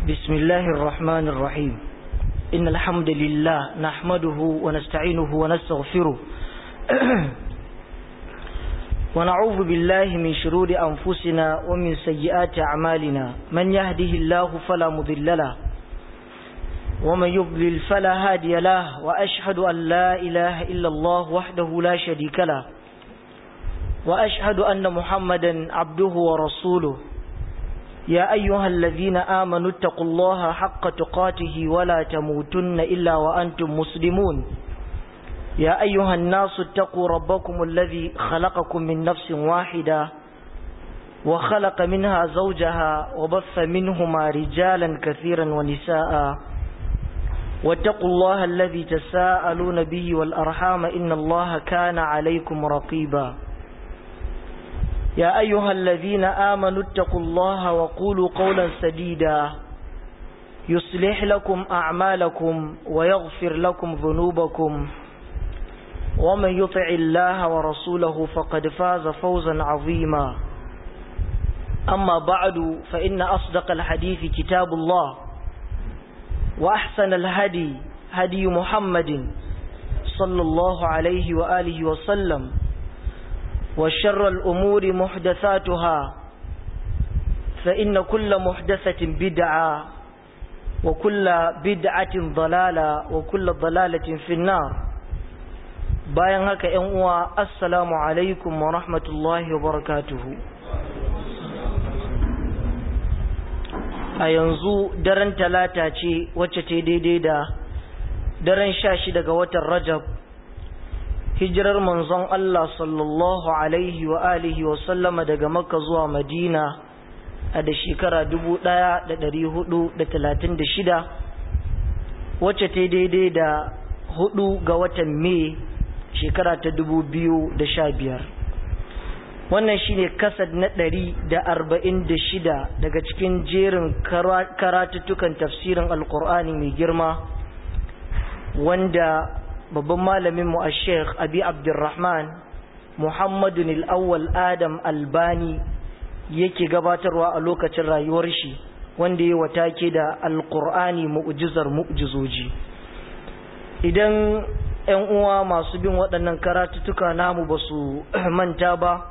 بسم الله الرحمن الرحيم إن الحمد لله نحمده ونستعينه ونستغفره ونعوذ بالله من شرور أنفسنا ومن سيئات أعمالنا من يهده الله فلا مضل له ومن يضلل فلا هادي له وأشهد أن لا إله إلا الله وحده لا شريك له وأشهد أن محمدا عبده ورسوله يا أيها الذين آمنوا اتقوا الله حق تقاته ولا تموتن إلا وأنتم مسلمون يا أيها الناس اتقوا ربكم الذي خلقكم من نفس واحدة وخلق منها زوجها وبث منهما رجالا كثيرا ونساء واتقوا الله الذي تساءلون به والأرحام إن الله كان عليكم رقيبا يا أيها الذين آمنوا اتقوا الله وقولوا قولا سديدا يصلح لكم أعمالكم ويغفر لكم ذنوبكم ومن يطع الله ورسوله فقد فاز فوزا عظيما أما بعد فإن أصدق الحديث كتاب الله وأحسن الهدي هدي محمد صلى الله عليه وآله وسلم وشر الأمور محدثاتها فإن كل محدثة بدعة وكل بدعة ضلالة وكل ضلالة في النار bayan haka ‘yan uwa assalamu alaikum wa rahmatullahi wa barakatuhu a yanzu daren talata ce wacce ta daidai da daren sha shi daga watan rajab hijirar manzon Allah sallallahu alaihi wa alihi wa sallama daga makka zuwa madina a da shekara dubu ɗaya da ɗari hudu da talatin da shida wacce ta daidai da hudu ga watan mai shekara ta dubu biyu da sha biyar wannan shine kasad na ɗari da arba'in da shida daga cikin jerin karatuttukan tafsirin alkur'ani mai girma wanda babban malamin mu a sheikh abi abdurrahman muhammadun al'awwal adam albani yake gabatarwa a lokacin rayuwar shi wanda ya watake da alkur'ani mu'jizar mu'jizoji idan 'yan uwa masu bin waɗannan karatuttuka namu ba su manta ba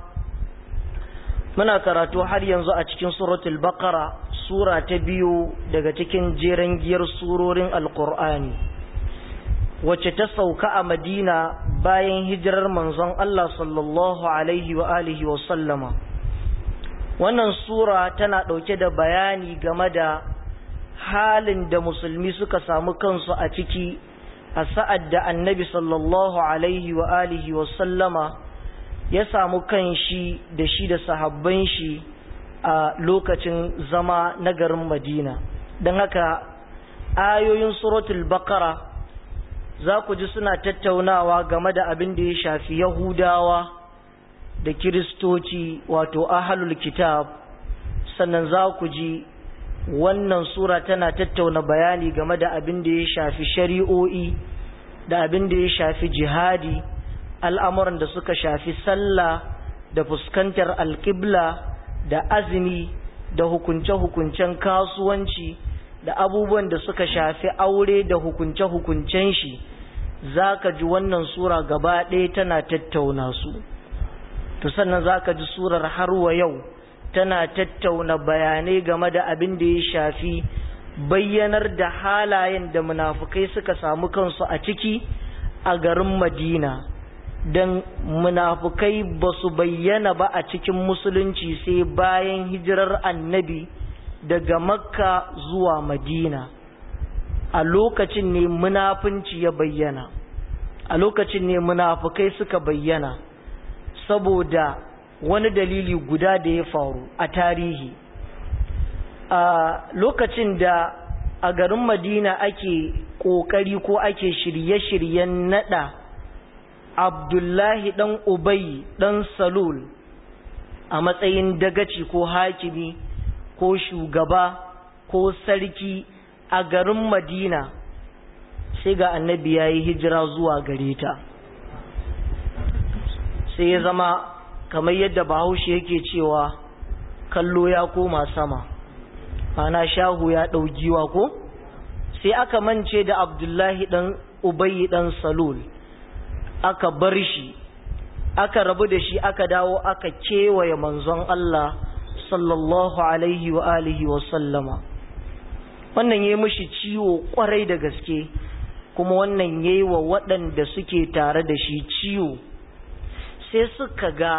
muna karatu har yanzu a cikin suratul baqara sura ta biyu daga cikin jeren giyar surorin alkur'ani wacce ta sauka a madina bayan hijirar manzon Allah sallallahu alaihi wa alihi wa sallama wannan sura tana ɗauke da bayani game da halin da musulmi suka samu kansu a ciki a sa'ad da annabi sallallahu alaihi wa alihi wa sallama ya samu kan shi da shi da sahabban shi a lokacin zama na garin madina don haka ayoyin suratul bakara za ku ji suna tattaunawa game da abin da ya shafi yahudawa da kiristoci wato ahalul kitab sannan za ku ji wannan sura tana tattauna bayani game da abin da ya shafi shari'o'i da abin da ya shafi jihadi al'amuran da suka shafi sallah da fuskantar alƙibla da azumi da hukunce-hukuncen kasuwanci da abubuwan da suka shafi aure da hukunce-hukuncen shi za ka ji wannan sura gaba ɗaya tana tattauna su to sannan za ka ji surar har wa yau tana tattauna bayanai game da abin da ya shafi bayyanar da halayen da munafukai suka samu kansu a ciki a garin madina don munafukai ba su bayyana ba a cikin musulunci sai bayan hijirar annabi daga makka zuwa madina a lokacin ne munafunci ya bayyana a lokacin ne munafukai suka bayyana saboda wani dalili guda da ya faru a tarihi a lokacin da a garin madina ake ƙoƙari ko ake shirye-shiryen nada abdullahi ɗan ubai ɗan salul a matsayin dagaci ko hakimi ko shugaba ko sarki a garin madina sai ga annabi ya yi hijira zuwa gare ta sai ya zama kamar yadda bahaushe yake cewa kallo ya koma sama ana shahu ya ɗau giwa ko sai aka mance da abdullahi ɗan ubayi ɗan salul aka bar shi aka rabu da shi aka dawo aka kewaye manzon Allah sallallahu alaihi wa alihi wa sallama wannan ya mishi ciwo kwarai da gaske kuma wannan ya yi wa waɗanda suke tare da shi ciwo sai suka ga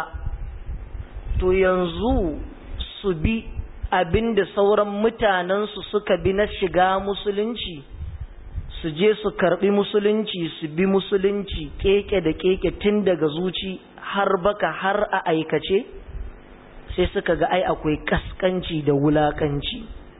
to yanzu su bi abinda sauran mutanensu suka bi na shiga musulunci su je su karbi musulunci su bi musulunci keke da keke tun daga zuci har baka har a aikace sai suka ga ai akwai kaskanci da wulakanci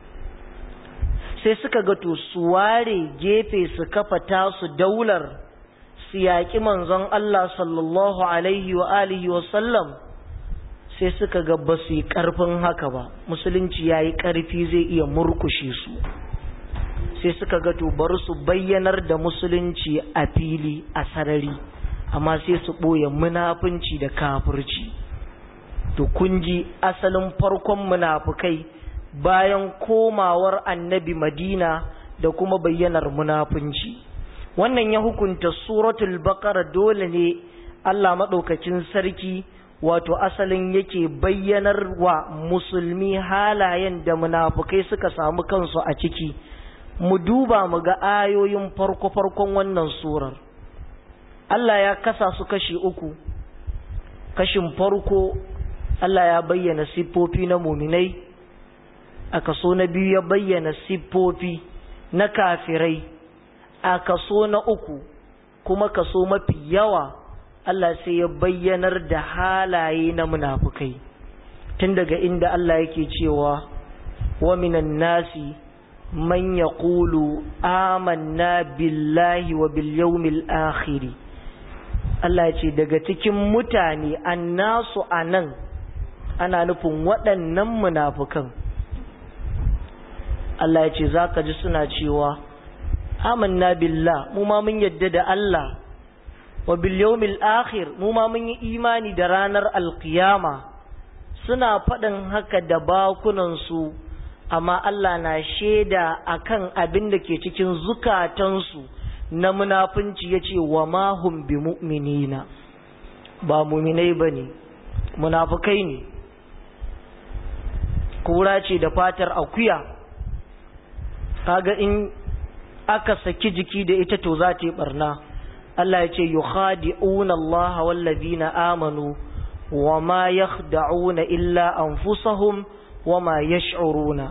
sai suka ga to su ware gefe su kafa tasu daular su yaƙi manzon Allah sallallahu alaihi wa alihi wa sallam sai suka ga ba su yi ƙarfin haka ba musulunci ya yi ƙarfi zai iya murkushe su sai suka ga to bari su bayyanar da musulunci a fili a sarari amma sai su ɓoye munafunci da kafirci to kun ji asalin farkon munafukai bayan komawar annabi madina da kuma bayyanar munafunci wannan ya hukunta suratul baqara dole ne Allah maɗaukacin sarki wato asalin yake bayyanar wa musulmi halayen da munafukai suka samu kansu a ciki mu duba mu ga ayoyin farko-farkon wannan surar Allah ya kasa su kashi uku kashin farko Allah ya bayyana siffofi na muminai a kaso na biyu ya bayyana siffofi na kafirai a kaso na uku kuma kaso mafi yawa Allah sai ya bayyanar da halaye na munafukai tun daga inda Allah yake cewa wa minan nasi man yaqulu amanna billahi wa bil yawmil akhir Allah ce daga cikin mutane annasu anan ana nufin waɗannan munafukan Allah ya ce zaka ji suna cewa amanna billah mu ma mun yadda da Allah wa bil yawmil akhir mu ma mun yi imani da ranar alkiyama suna faɗin haka da bakunan su amma Allah na shaida akan abin da ke cikin zukatansu na munafunci yace wa ma hum bi mu'minina ba mu'minai bane munafukai ne kura ce da fatar akuya kaga in aka saki jiki da ita to za ta yi barna Allah ya ce yukhadi'una Allah wallazina amanu wama yakhda'una illa anfusahum wama yash'uruna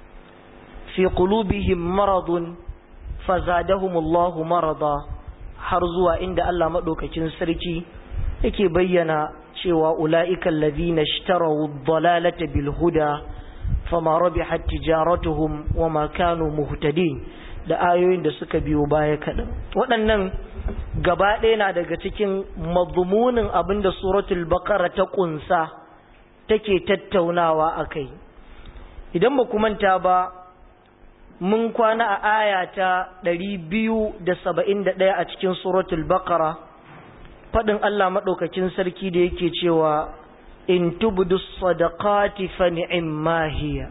fi qulubihim maradun fazadahum Allah marada har zuwa inda Allah madaukakin sarki yake bayyana cewa ula'ika allazina ishtaraw ad-dalalata bil huda fama rabihat tijaratuhum wama kanu muhtadin da ayoyin da suka biyo baya kaɗan waɗannan gaba ɗaya na daga cikin mazmunin abin da suratul baqara ta ƙunsa take tattaunawa a kai idan ba manta ba mun kwana a aya ta ɗari biyu da saba'in da ɗaya a cikin suratul baqara faɗin Allah maɗaukacin sarki da yake cewa in tubdu sadaqati fa ni'imma hiya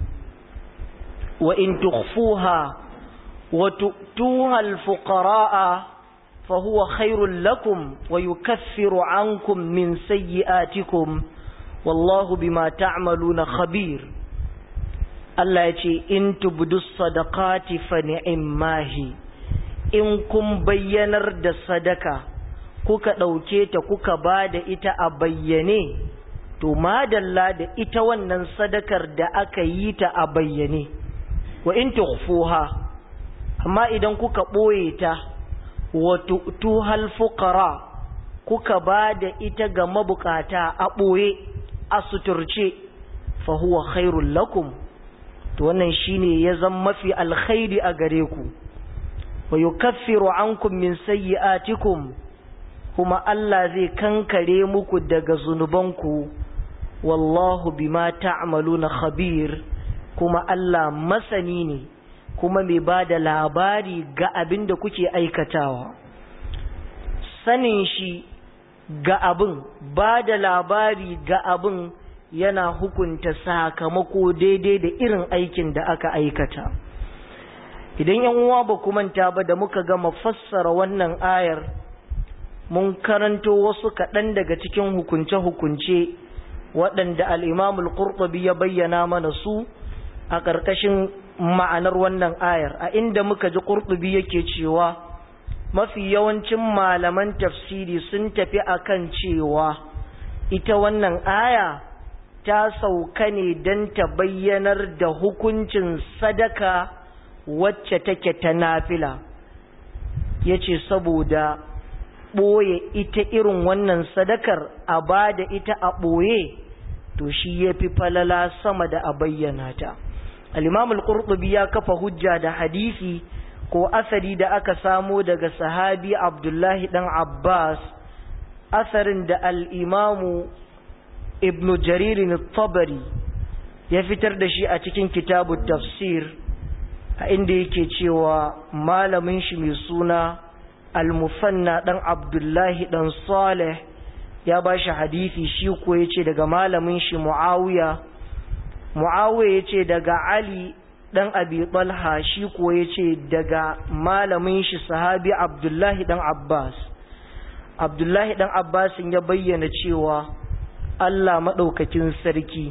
wa in tukhfuha وتؤتوها الفقراء فهو خير لكم ويكفر عنكم من سيئاتكم والله بما تعملون خبير Allah ya ce in tubdu sadaqati fa ni'immahi in kun bayyanar da sadaka kuka ɗauke ta kuka ba da ita a bayyane to madalla da ita wannan sadakar da aka yi ta a bayyane wa in tukhfuha amma idan kuka ɓoye ta wato tuhal fukara kuka ba da ita ga mabukata a ɓoye a suturce fahuwa khairul lakum to wannan shine ya zama mafi alkhairi a gare ku wa yukaffiru ankum min sayyi'atikum kuma Allah zai kankare muku daga zunubanku wallahu bima ta'maluna khabir kuma Allah masani ne kuma mai ba da labari ga abin da kuke aikatawa sanin shi ga abin ba da labari ga abin yana hukunta sakamako daidai da irin aikin da aka aikata idan yan uwa ba ku manta ba da muka gama fassara wannan ayar mun karanto wasu kaɗan daga cikin hukunce-hukunce waɗanda al'imamul ƙurɓabi ya bayyana mana su a ƙarƙashin ma'anar wannan ayar a inda muka ji ƙurɓabi yake cewa mafi yawancin malaman tafsiri sun tafi akan cewa ita wannan aya ta sauka ne don ta bayyanar da hukuncin sadaka wacce take ta nafila ya ce saboda ɓoye ita irin wannan sadakar a ba da ita a ɓoye to shi ya fi falala sama da a bayyana ta al-imamul qurtubi ya kafa hujja da hadisi ko asari da aka samo daga sahabi abdullahi dan abbas asarin da al'imamu ibn jaririn tabari ya fitar da shi a cikin kitabu tafsir a inda yake cewa malamin shi mai suna al-musanna dan abdullahi dan saleh ya ba shi hadisi shi ko ya ce daga malamin shi mu'awiya mu'awiya ya ce daga ali dan abi talha shi ko ya ce daga malamin shi sahabi abdullahi dan abbas abdullahi dan abbas ya bayyana cewa allah maɗaukakin sarki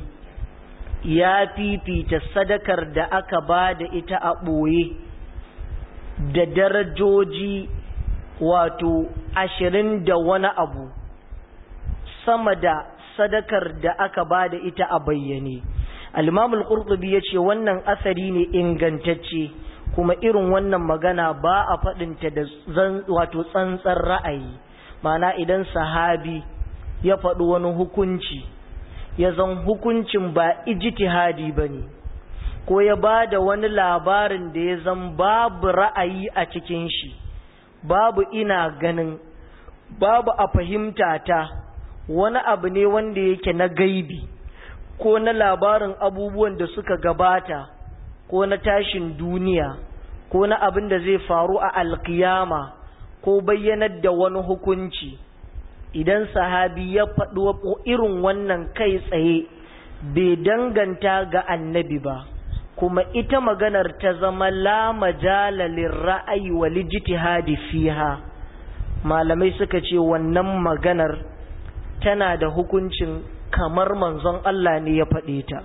ya fifita sadakar da aka ba da ita a ɓoye da darajoji wato ashirin da wani abu sama da sadakar da aka ba da ita a bayyane al-imamul qurtubi yace wannan asari ne ingantacce kuma irin wannan magana ba a faɗinta da wato tsantsar ra'ayi mana idan sahabi ya faɗi wani hukunci ya zan hukuncin ba ijtihadi bane ko ya ba da wani labarin da ya zan babu ra'ayi a cikin shi babu ina ganin babu a fahimta ta wani abu ne wanda yake na gaibi ko na labarin abubuwan da suka gabata ko na tashin duniya ko na abin da zai faru a alkiyama ko bayyanar da wani hukunci idan sahabi ya faɗi irin wannan kai tsaye bai danganta ga annabi ba kuma ita maganar ta zama la majala lirra'ayi wa lijtihadi fiha malamai suka ce wannan maganar tana da hukuncin kamar manzon Allah ne ya faɗe ta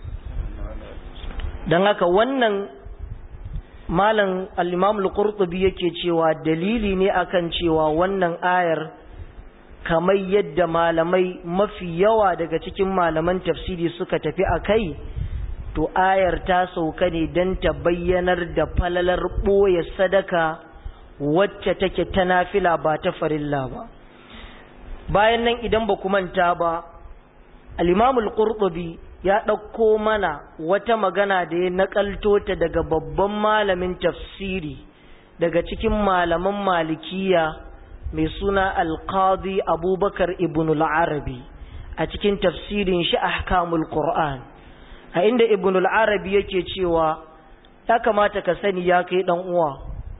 don haka wannan malam al-imam al-qurtubi yake cewa dalili ne akan cewa wannan ayar kamar yadda malamai mafi yawa daga cikin malaman tafsiri suka tafi a kai to ayar ta sauka ne don ta bayyanar da falalar ɓoye sadaka wacce take ta nafila ba ta farilla ba bayan nan idan ba ku manta ba al-imamul qurtubi ya ɗauko mana wata magana da ya naƙalto ta daga babban malamin tafsiri daga cikin malaman malikiya mai suna alqadi abubakar ibn al-arabi a cikin tafsirin shi ahkamul qur'an a inda ibn al-arabi yake cewa ya kamata ka sani ya kai dan uwa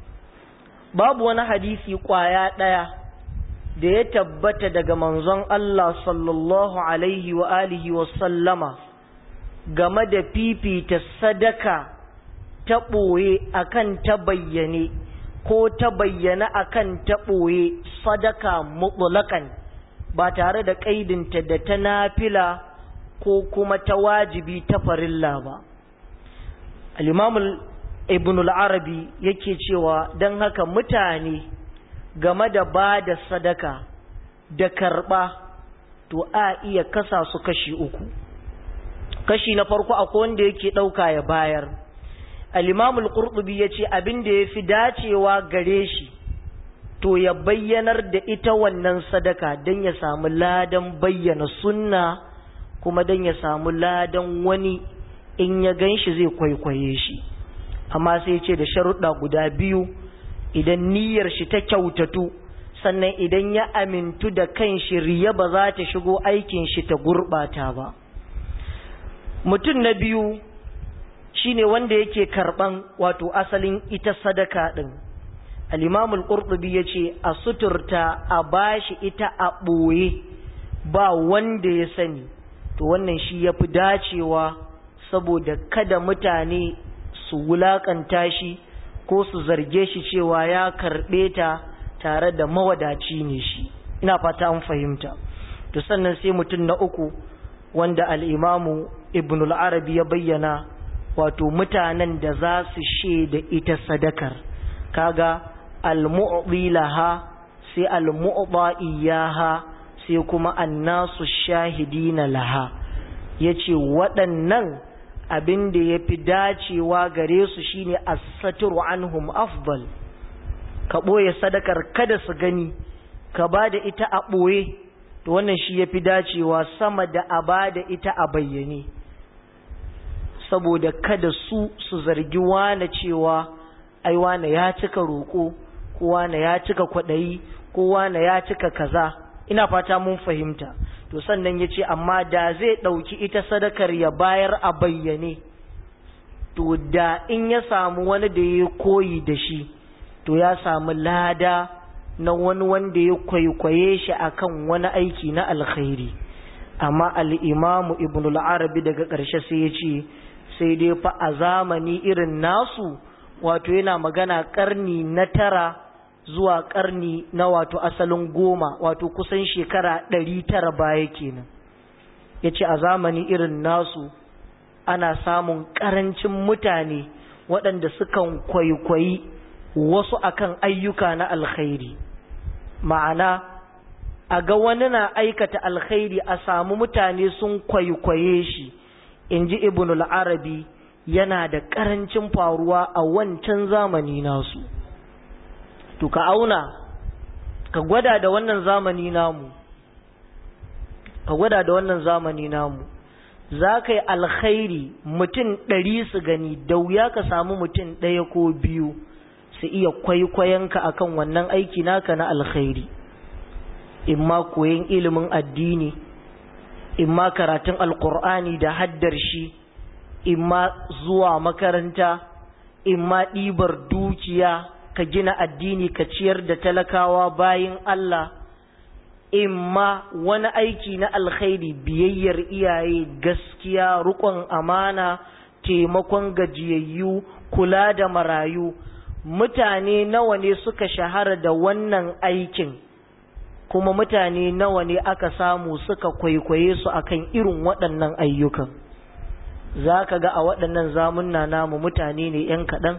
babu wani hadisi kwaya ɗaya da ya tabbata daga manzon Allah sallallahu alaihi wa alihi wa sallama game da fifita sadaka ta ɓoye akan ta bayyane ko ta bayyana akan ta ɓoye sadaka mutlaqan ba tare da ƙaidinta da ta nafila ko kuma ta wajibi ta farilla ba al-imam ibn al-arabi yake cewa don haka mutane game da ba da sadaka da karɓa to a iya kasa su kashi uku kashi na farko akwai wanda yake ɗauka ya bayar al-imamul qurtubi ya ce abin da ya fi dacewa gare shi to ya bayyanar da ita wannan sadaka don ya samu ladan bayyana sunna kuma don ya samu ladan wani in ya gan shi zai kwaikwaye shi amma sai ce da sharuɗa guda biyu idan niyyar shi ta kyautatu sannan idan ya amintu da kan shi riya ba za ta shigo aikin shi ta gurɓata ba mutum na biyu shine wanda yake karɓan wato asalin ita sadaka ɗin al'imamul ƙurɗubi ya ce a suturta a bashi ita a ɓoye ba wanda ya sani to wannan shi ya fi dacewa saboda kada mutane su wulakanta shi ko su zarge shi cewa ya karɓe ta tare da mawadaci ne shi ina fata an fahimta to sannan sai mutum na uku wanda al'imamu ibn al-arabi ya bayyana wato mutanen da za su shaida ita sadakar kaga al-mu'dhi laha sai al-mu'dha iyaha sai kuma annasu shahidina laha yace waɗannan abin da ya fi dacewa gare su shine as-satru anhum afdal ka ɓoye sadakar kada su gani ka ba da ita a ɓoye to wannan shi ya fi dacewa sama da a ba da ita a bayyane saboda kada su su zargi wane cewa ai wane ya cika roƙo ko wane ya cika kwaɗayi ko wane ya cika kaza ina fata mun fahimta to sannan ya ce amma da zai ɗauki ita sadakar ya bayar a bayyane to da in ya samu wani da ya koyi da shi to ya samu lada na wani wanda ya kwaikwaye shi akan wani aiki na alkhairi amma al'imamu ibn al'arabi daga ƙarshe sai ya ce sai dai fa a zamani irin nasu wato yana magana ƙarni na tara zuwa ƙarni na wato asalin goma wato kusan shekara ɗari tara baya kenan ya ce a zamani irin nasu ana samun ƙarancin mutane waɗanda sukan kwaikwayi wasu akan ayyuka na alkhairi ma'ana a ga wani na aikata alkhairi a samu mutane sun kwaikwaye shi in ji ibn al-arabi yana da ƙarancin faruwa a wancan zamani nasu to ka auna ka gwada da wannan zamani namu ka gwada da wannan zamani namu za ka yi alkhairi mutum ɗari su gani da wuya ka samu mutum ɗaya ko biyu su iya kwaikwayonka akan wannan aiki naka na alkhairi imma koyon ilimin addini imma karatun alkur'ani da haddar shi imma zuwa makaranta imma ɗibar dukiya ka gina addini ka ciyar da talakawa bayin Allah imma wani aiki na alkhairi biyayyar iyaye gaskiya rukon amana taimakon gajiyayyu kula da marayu mutane nawa ne suka shahara da wannan aikin kuma mutane nawa ne aka samu suka kwaikwaye su akan irin waɗannan ayyukan za ka ga a waɗannan zamunna namu mutane ne ‘yan kaɗan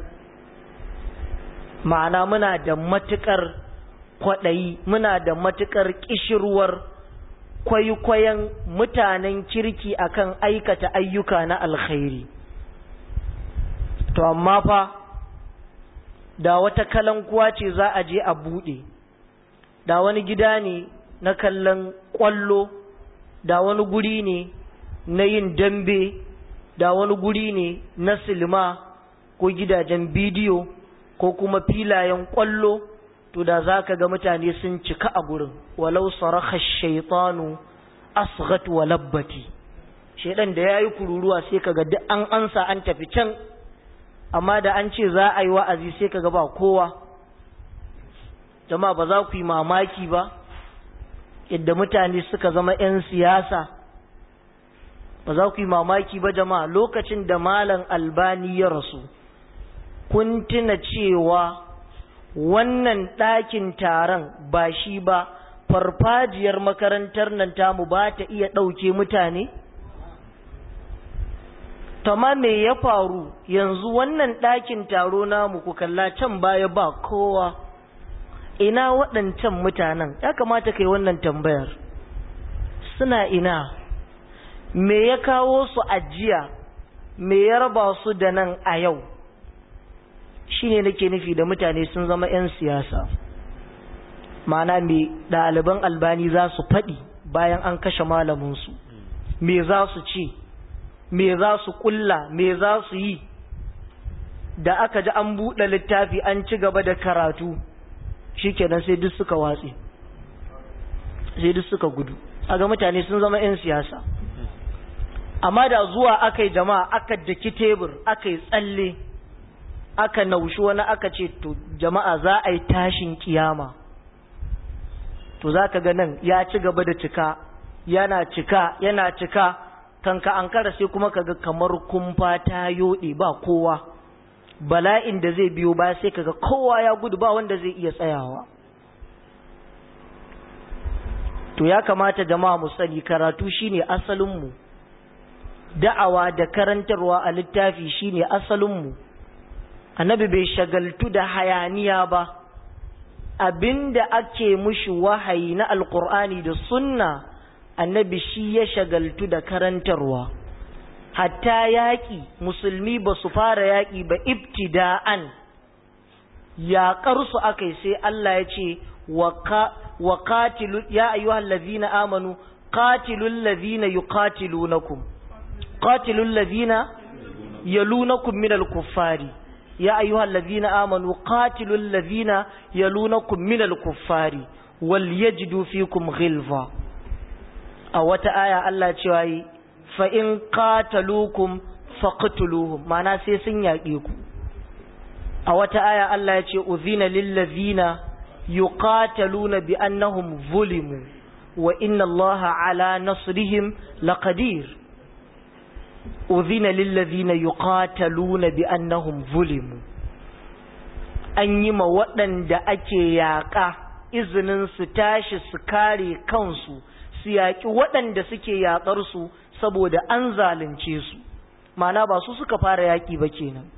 ma'ana muna da matuƙar kwaɗayi muna da matuƙar ƙishirwar kwaikwayon mutanen kirki akan aikata ayyuka na alkhairi to amma fa da wata kalankuwa ce za a je a buɗe da wani gida ne na kallon ƙwallo da wani guri ne na yin dambe da wani guri ne na silma ko gidajen bidiyo ko kuma filayen ƙwallo to da za ka ga mutane sun cika a gurin walau saraka shaitanu asghat wa labbati shaidan da ya yi kururuwa sai ka ga duk an ansa an tafi can amma da an ce za a yi wa'azi sai ka ga ba kowa jama'a ba za ku yi mamaki ba yadda mutane suka zama 'yan siyasa ba za ku yi mamaki ba jama'a lokacin da malam albani ya rasu kun tuna cewa wannan ɗakin taron ba shi ba farfajiyar makarantar nan tamu ba ta iya ɗauke mutane? Tama me ya faru yanzu wannan ɗakin taro namu ku kalla can baya ba kowa ina waɗancan mutanen ya kamata kai wannan tambayar suna ina me ya kawo su ajiya me ya raba su da nan a yau shine nake nufi da mutane sun zama 'yan siyasa ma'ana me ɗaliban albani za su faɗi bayan an kashe malaminsu me za su ce me za su ƙulla me za su yi da aka ji an buɗe littafi an ci gaba da karatu shikenan sai duk suka watse sai duk suka gudu aga mutane sun zama 'yan siyasa amma da zuwa aka yi jama'a aka daki tebur aka yi tsalle aka naushi wani aka ce to jama'a za a yi tashin kiyama to za ka ga nan ya ci gaba da cika yana cika yana cika kanka an kara sai kuma kaga kamar kumfa ta yoɗe ba kowa bala'in da zai biyo baya sai kaga kowa ya gudu ba wanda zai iya tsayawa to ya kamata jama'a mu sani karatu shine asalinmu da'awa da karantarwa a littafi shine asalinmu annabi bai shagaltu da hayaniya ba abinda ake mushi wahayi na alkur'ani da sunna annabi shi ya shagaltu da karantarwa hatta yaƙi musulmi ba su fara yaƙi ba ibtida'an yaƙarsu aka yi sai Allah ya ce wa qatilu ya ayyuhal ladhina amanu qatilul ladhina yuqatilunakum qatilul ladhina yalunakum minal kuffari ya ayyuhal ladhina amanu qatilul ladhina yalunakum minal kuffari wal yajidu fikum ghilza a wata aya Allah cewa yi fa in qataluukum faqtuluhum mana sai sun yaƙe ku a wata aya Allah ya ce uzina lil ladhina yuqataluna bi annahum zulimu wa inna Allaha ala nasrihim laqadir uzina lil ladhina yuqataluna bi annahum zulimu an yi ma waɗanda ake yaƙa izinin su tashi su kare kansu su yaƙi waɗanda suke yaƙar su saboda an zalunce su mana ba su suka fara yaƙi ba kenan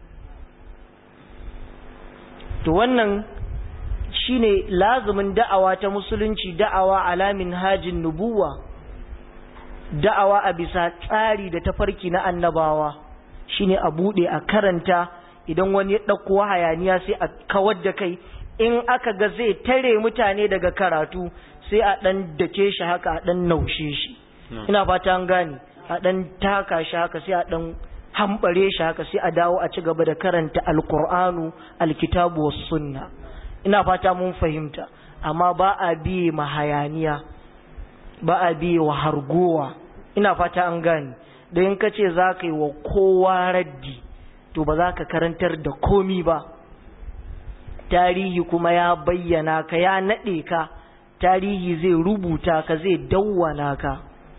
to wannan shine lazumin da'awa ta musulunci da'awa alamin hajin nubuwa da'awa a bisa tsari da tafarki na annabawa shine a buɗe a karanta idan wani ya ɗauko hayaniya sai a kawar da kai in aka ga zai tare mutane daga karatu sai a ɗan dake shi haka a ɗan naushe shi ina fata an gane a ɗan taka shi haka sai a ɗan hambare shi haka sai a dawo a ci gaba da karanta alkur'anu alkitabu was sunna ina fata mun fahimta amma ba a biye ma hayaniya ba a biye wa hargowa ina fata an gane da in ka ce za ka yi wa kowa raddi to ba za ka karantar da komi ba tarihi kuma ya bayyana ka ya naɗe ka tarihi zai rubuta ka zai dawwana ka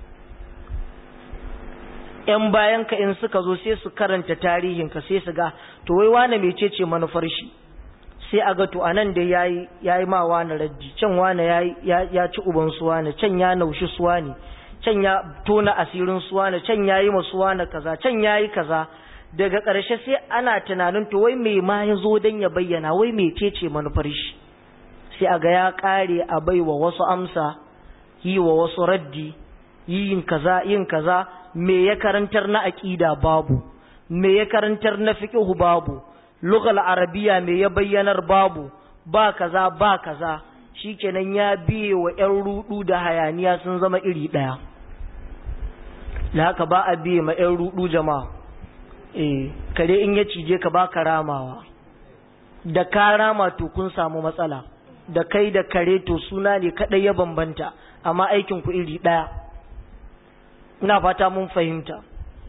‘yan bayan ka in suka zo sai su karanta tarihinka sai su ga to wai wane mecece manufar shi sai a ga to anan da yayi yayi ma wani raddi can wani yayi ya ci uban su wani can ya naushi su wani can ya tona asirin su wani can yayi masu wani kaza can yayi kaza daga ƙarshe sai ana tunanin to wai me ma ya zo dan ya bayyana wai mecece manufar shi sai a ga ya kare a baiwa wasu amsa yi wa wasu raddi yin kaza yin kaza me ya karantar na aqida babu me ya karantar na fiqh babu lughal arabiya me ya bayyanar babu ba kaza ba kaza shikenan ya biye wa ƴan rudu da hayaniya sun zama iri daya da haka ba a biye ma ƴan rudu jama'a eh kare in ya cije ka ba karamawa da ka rama to kun samu matsala da kai da kare to suna ne kadai ya bambanta amma aikin ku iri daya ina fata mun fahimta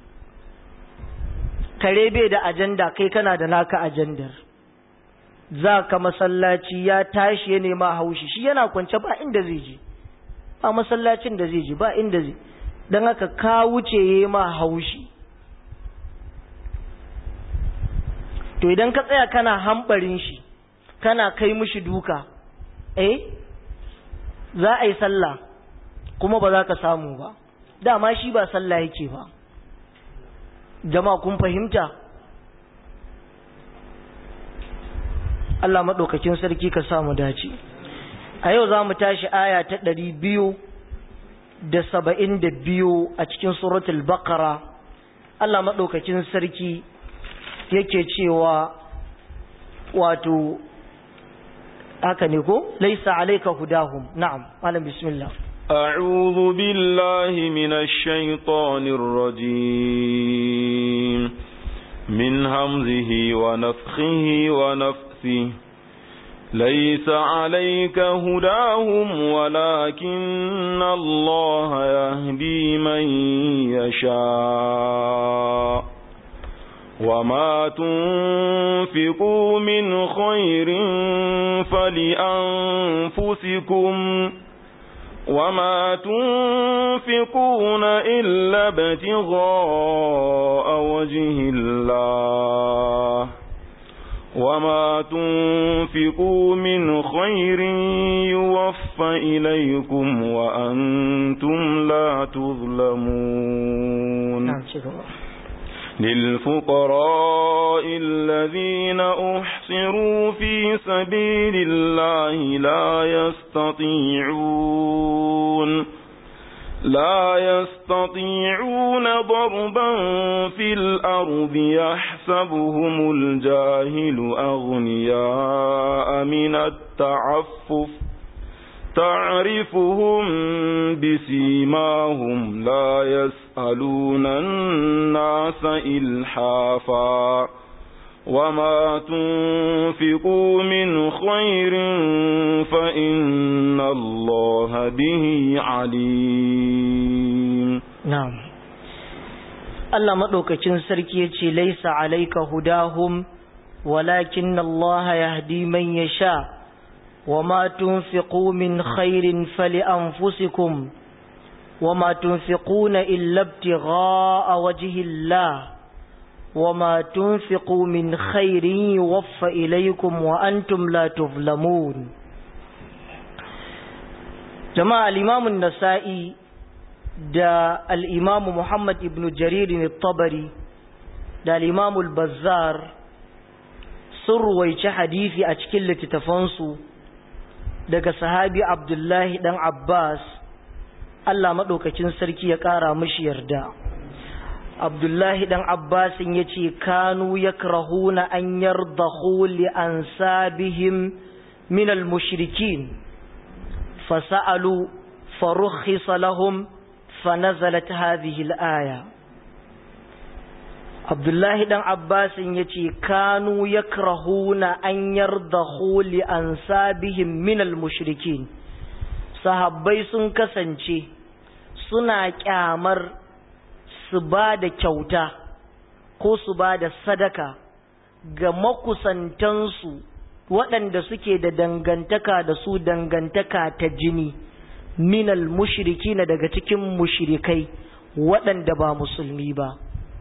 kare bai da ajanda kai kana da naka ajandar za ka masallaci ya tashi ya nema haushi shi yana kwance ba inda zai je ba masallacin da zai je ba inda zai don haka ka wuce ya yi ma haushi to idan ka tsaya kana hambarin shi kana kai mushi duka eh za a yi sallah kuma ba za ka samu ba dama shi ba sallah yake ba jama'a kun fahimta Allah maɗaukakin sarki ka samu dace a yau za mu tashi aya ta ɗari biyu da saba'in da biyu a cikin suratul baqara Allah maɗaukakin sarki yake cewa wato haka ne ko laisa alaika hudahum na'am malam bismillah أعوذ بالله من الشيطان الرجيم من همزه ونفخه ونفثه ليس عليك هداهم ولكن الله يهدي من يشاء وما تنفقوا من خير فلأنفسكم وما تنفقون إلا ابتغاء وجه الله وما تنفقوا من خير يوفى إليكم وأنتم لا تظلمون للفقراء الذين أحصروا في سبيل الله لا يستطيعون لا يستطيعون ضربا في الأرض يحسبهم الجاهل أغنياء من التعفف تعرفهم بسيماهم لا يسألون الناس إلحافا وما تنفقوا من خير فإن الله به عليم نعم Allah maɗaukacin sarki ya ce, Laisa alaika hudahum, walakin Allah yahdi man ya sha, wa ma tunfiqu min khairin fali anfusikum, wa ma tunfiquna illa ibtigha'a wajhillah وما تنفقوا من خير يوفى إليكم وأنتم لا تظلمون جماعة الإمام النسائي دا الإمام محمد ابن جرير الطبري دا الإمام البزار سر ويش حديثي أشكل تتفنسو daga sahabi Abdullahi dan Abbas Allah madaukakin sarki ya kara mishi yarda Abdullahi dan Abbasin ya ce, Kanu ya krahuna an yardahu li an sabihim minal mushrikin, fasa'alu farukhisa lahum fanazalat hadhihi al-aya. Abdullahi dan Abbasin ya ce, Kanu ya krahuna an yardahu li an sabihim minal mushrikin. Sahabbai sun kasance suna kyamar su ba da kyauta ko su ba da sadaka ga makusantansu waɗanda suke da dangantaka da su dangantaka ta jini minal mushriki na daga cikin mushrikai waɗanda ba musulmi ba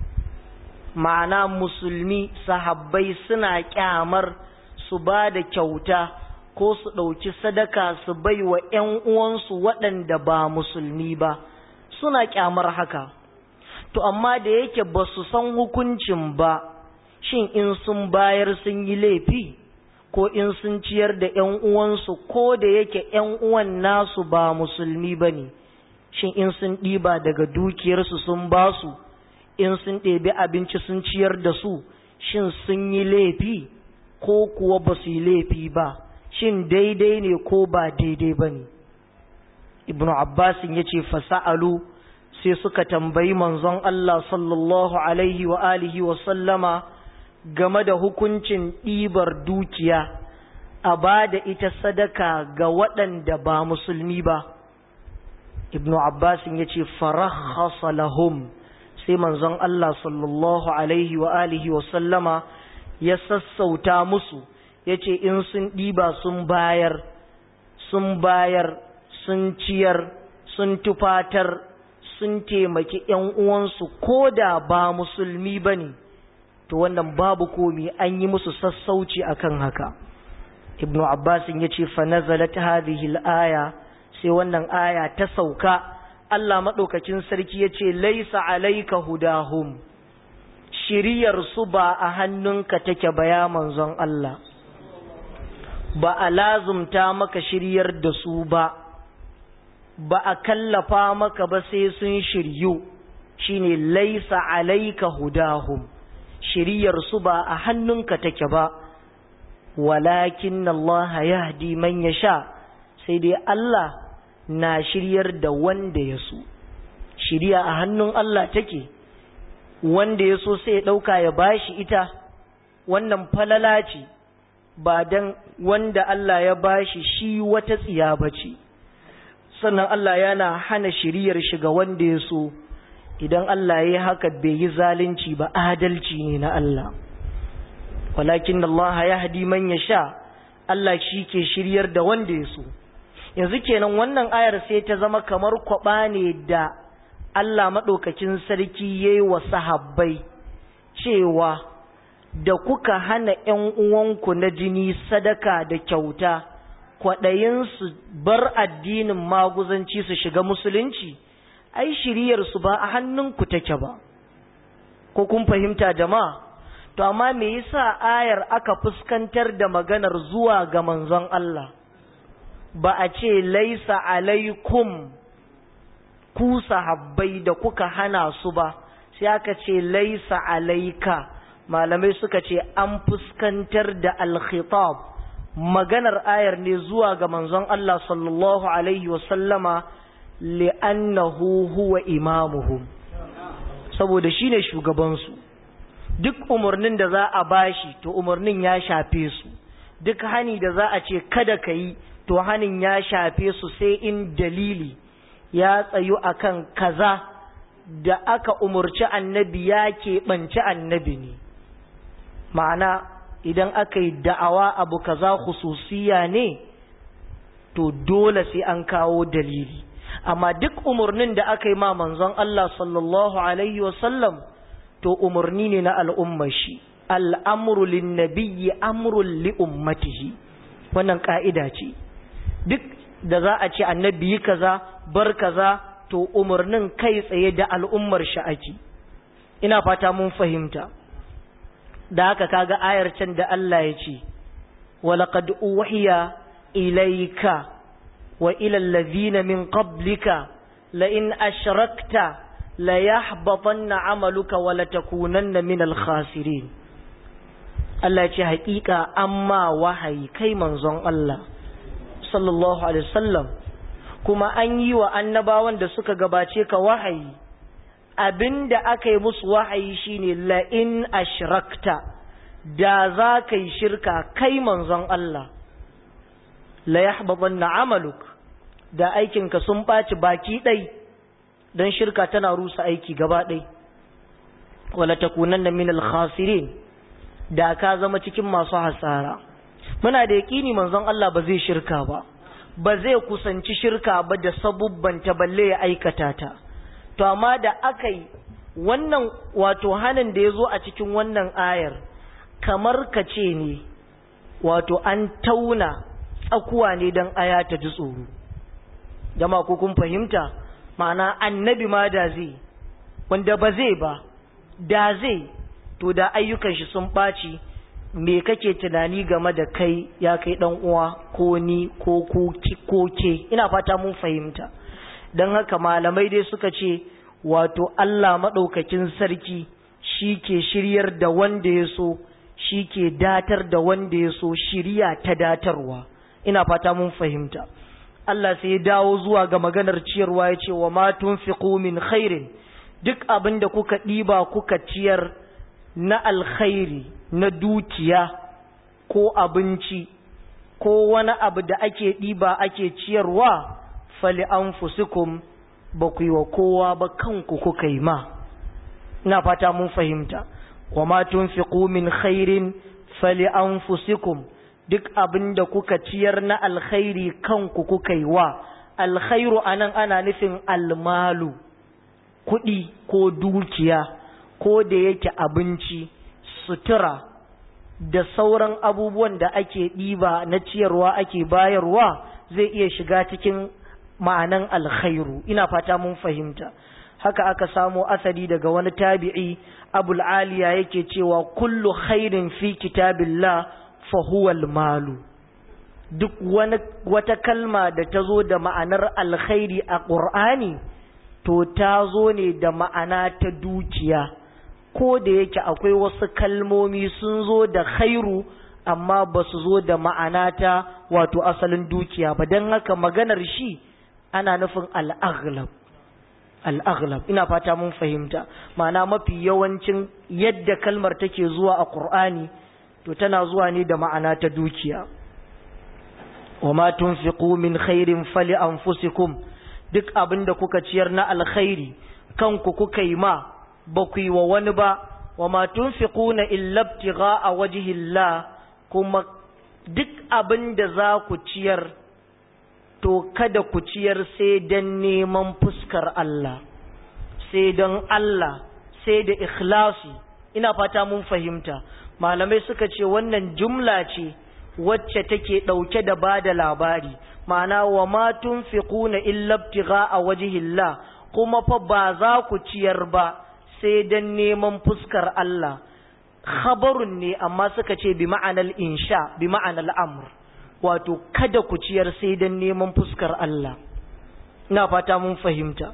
ma'ana musulmi sahabbai suna kyamar su ba da kyauta ko su ɗauki sadaka su bai wa ‘yan uwansu waɗanda ba musulmi ba suna kyamar haka to amma da yake ba su san hukuncin ba shin in sun bayar sun yi laifi ko in sun ciyar da ‘yan uwansu ko da yake ‘yan uwan nasu ba musulmi ba ne shin in sun ɗiba daga dukiyarsu sun ba su in sun ɗebi abinci sun ciyar da su shin sun yi laifi ko kuwa ba su yi laifi ba shin daidai ne ko ba daidai ba ne ibnu abbasin ya ce fasa'alu sai suka tambayi manzon Allah sallallahu alaihi wa alihi wa sallama game da hukuncin ɗibar dukiya a ba da ita sadaka ga waɗanda ba musulmi ba ibnu abbasin ya ce farahasa lahum sai manzon Allah sallallahu alaihi wa alihi wa sallama ya sassauta musu ya ce in sun ɗiba sun bayar sun bayar sun ciyar sun tufatar sun taimaki ‘yan uwansu ko da ba musulmi ba ne, to wannan babu komi an yi musu sassauci akan haka. Ibnu Abbasin ya ce, Fanazalat hadhihi aya sai wannan aya ta sauka, Allah maɗaukacin sarki ya ce, Laisa alaika hudahum, shiriyar su ba a hannunka take baya manzon Allah, ba a lazumta maka shiryar da su ba. ba a kallafa maka ba sai sun shiryu shine laisa alaika hudahum shiryar su ba a hannunka take ba walakin Allah yahdi man yasha sai dai Allah na shiryar da wanda ya so shiriya a hannun Allah take wanda ya so sai ya dauka ya bashi ita wannan falala ce ba dan wanda Allah ya bashi shi wata tsiya bace sannan Allah yana hana shiriyar shi ga wanda ya so idan Allah ya haka bai yi zalunci ba adalci ne na Allah walakin Allah ya hadi man ya sha Allah shi ke shiryar da wanda ya so yanzu kenan wannan ayar sai ta zama kamar kwaba ne da Allah maɗaukakin sarki ya yi wa sahabbai cewa da kuka hana ‘yan uwanku na jini sadaka da kyauta kwaɗayinsu bar addinin maguzanci su shiga musulunci ai shiriyarsu ba a hannunku take ba ko kun fahimta jama'a to amma me yasa ayar aka fuskantar da maganar zuwa ga manzon Allah ba a ce laisa alaikum ku sahabbai da kuka hana su ba sai aka ce laisa alaika malamai suka ce an fuskantar da alkhitab maganar ayar ne zuwa ga manzon Allah sallallahu alaihi wasallama li'annahu huwa imamuhum saboda shine shugabansu duk umarnin da za a bashi to umarnin ya shafe su duk hani da za a ce kada ka yi to hanin ya shafe su sai in dalili ya tsayu akan kaza da aka umarci annabi ya keɓanci annabi ne ma'ana idan aka yi da'awa abu kaza khususiya ne to dole sai an kawo dalili amma duk umarnin da aka yi ma manzon Allah sallallahu alaihi wasallam to umarni ne na al'ummar shi al'amru lin nabiyyi amrun li ummatihi wannan ka'ida ce duk da za a ce annabi yi kaza bar kaza to umarnin kai tsaye da al'ummar shi ake ina fata mun fahimta da haka kaga ayar can da Allah ya ce walaqad uhiya ilayka wa ila allazina min qablika la in ashrakta la yahbatanna amaluka wa la takunanna min al-khasirin Allah ya ce haƙiƙa amma wahayi kai manzon Allah sallallahu alaihi wasallam kuma an yi wa annabawan da suka gabace ka wahayi abinda aka yi musu wahayi shine la in ashrakta da za ka yi shirka kai manzon Allah la yahbatanna amaluk da aikinka sun ɓaci baki ɗai don shirka tana rusa aiki gaba ɗai wala takunanna min al-khasirin da ka zama cikin masu hasara muna da yaƙini manzon Allah ba zai shirka ba ba zai kusanci shirka ba da sabubban ta balle ya aikata ta to amma da aka yi wannan wato hanin da ya zo a cikin wannan ayar kamar ka ce ne wato an tauna tsakuwa ne don aya ta ji tsoro jama ko kun fahimta ma'ana annabi ma da zai wanda ba zai ba da zai to da ayyukan shi sun ɓaci me kake tunani game da kai ya kai dan uwa ko ni ko ku ko ke ina fata mun fahimta dan haka malamai dai suka ce wato Allah madaukakin sarki shi ke shiryar da wanda ya so shi ke datar da wanda ya so shiriya ta datarwa ina fata mun fahimta Allah sai ya dawo zuwa ga maganar ciyarwa ya ce wa ma tunfiqu min khairin duk abin da kuka ɗiba kuka ciyar na alkhairi na dukiya ko abinci ko wani abu da ake ɗiba ake ciyarwa fali an fusikum ba ku yi wa kowa ba kanku kuka yi ma ina fata mun fahimta wa ma tunfiqu min khairin fali an fusikum duk abin da kuka ciyar na alkhairi kanku kuka yi wa alkhairu anan ana nufin almalu kuɗi ko dukiya ko da yake abinci sutura da sauran abubuwan da ake ɗiba na ciyarwa ake bayarwa zai iya shiga cikin ma'anan alkhairu ina fata mun fahimta haka aka samo asali daga wani tabi'i abul aliya yake cewa kullu khairin fi kitabillah fa huwa malu duk wani wata kalma da ta zo da ma'anar alkhairi a ƙur'ani to ta zo ne da ma'ana ta dukiya ko da yake akwai wasu kalmomi sun zo da khairu amma ba su zo da ma'ana ta wato asalin dukiya ba don haka maganar shi ana nufin al'aghlab al'aghlab ina fata mun fahimta ma'ana mafi yawancin yadda kalmar take zuwa a ƙur'ani to tana zuwa ne da ma'ana ta dukiya wa ma tunfiqu min khairin fali anfusikum duk abin da kuka ciyar na alkhairi kanku kuka yi ma ba ku yi wa wani ba wa ma tunfiquna illa ibtigha'a wajhillah kuma duk abin da za ku ciyar to kada ku ciyar sai don neman fuskar Allah sai don Allah sai da ikhlasi ina fata mun fahimta malamai suka ce wannan jumla ce wacce take ɗauke da ba da labari ma'ana wa ma tunfiquna illa ibtigha a wajhillah kuma fa ba za ku ciyar ba sai dan neman fuskar Allah khabarun ne amma suka ce bi ma'anar insha bi ma'anar amr wato kada ku ciyar sai dan neman fuskar Allah ina fata mun fahimta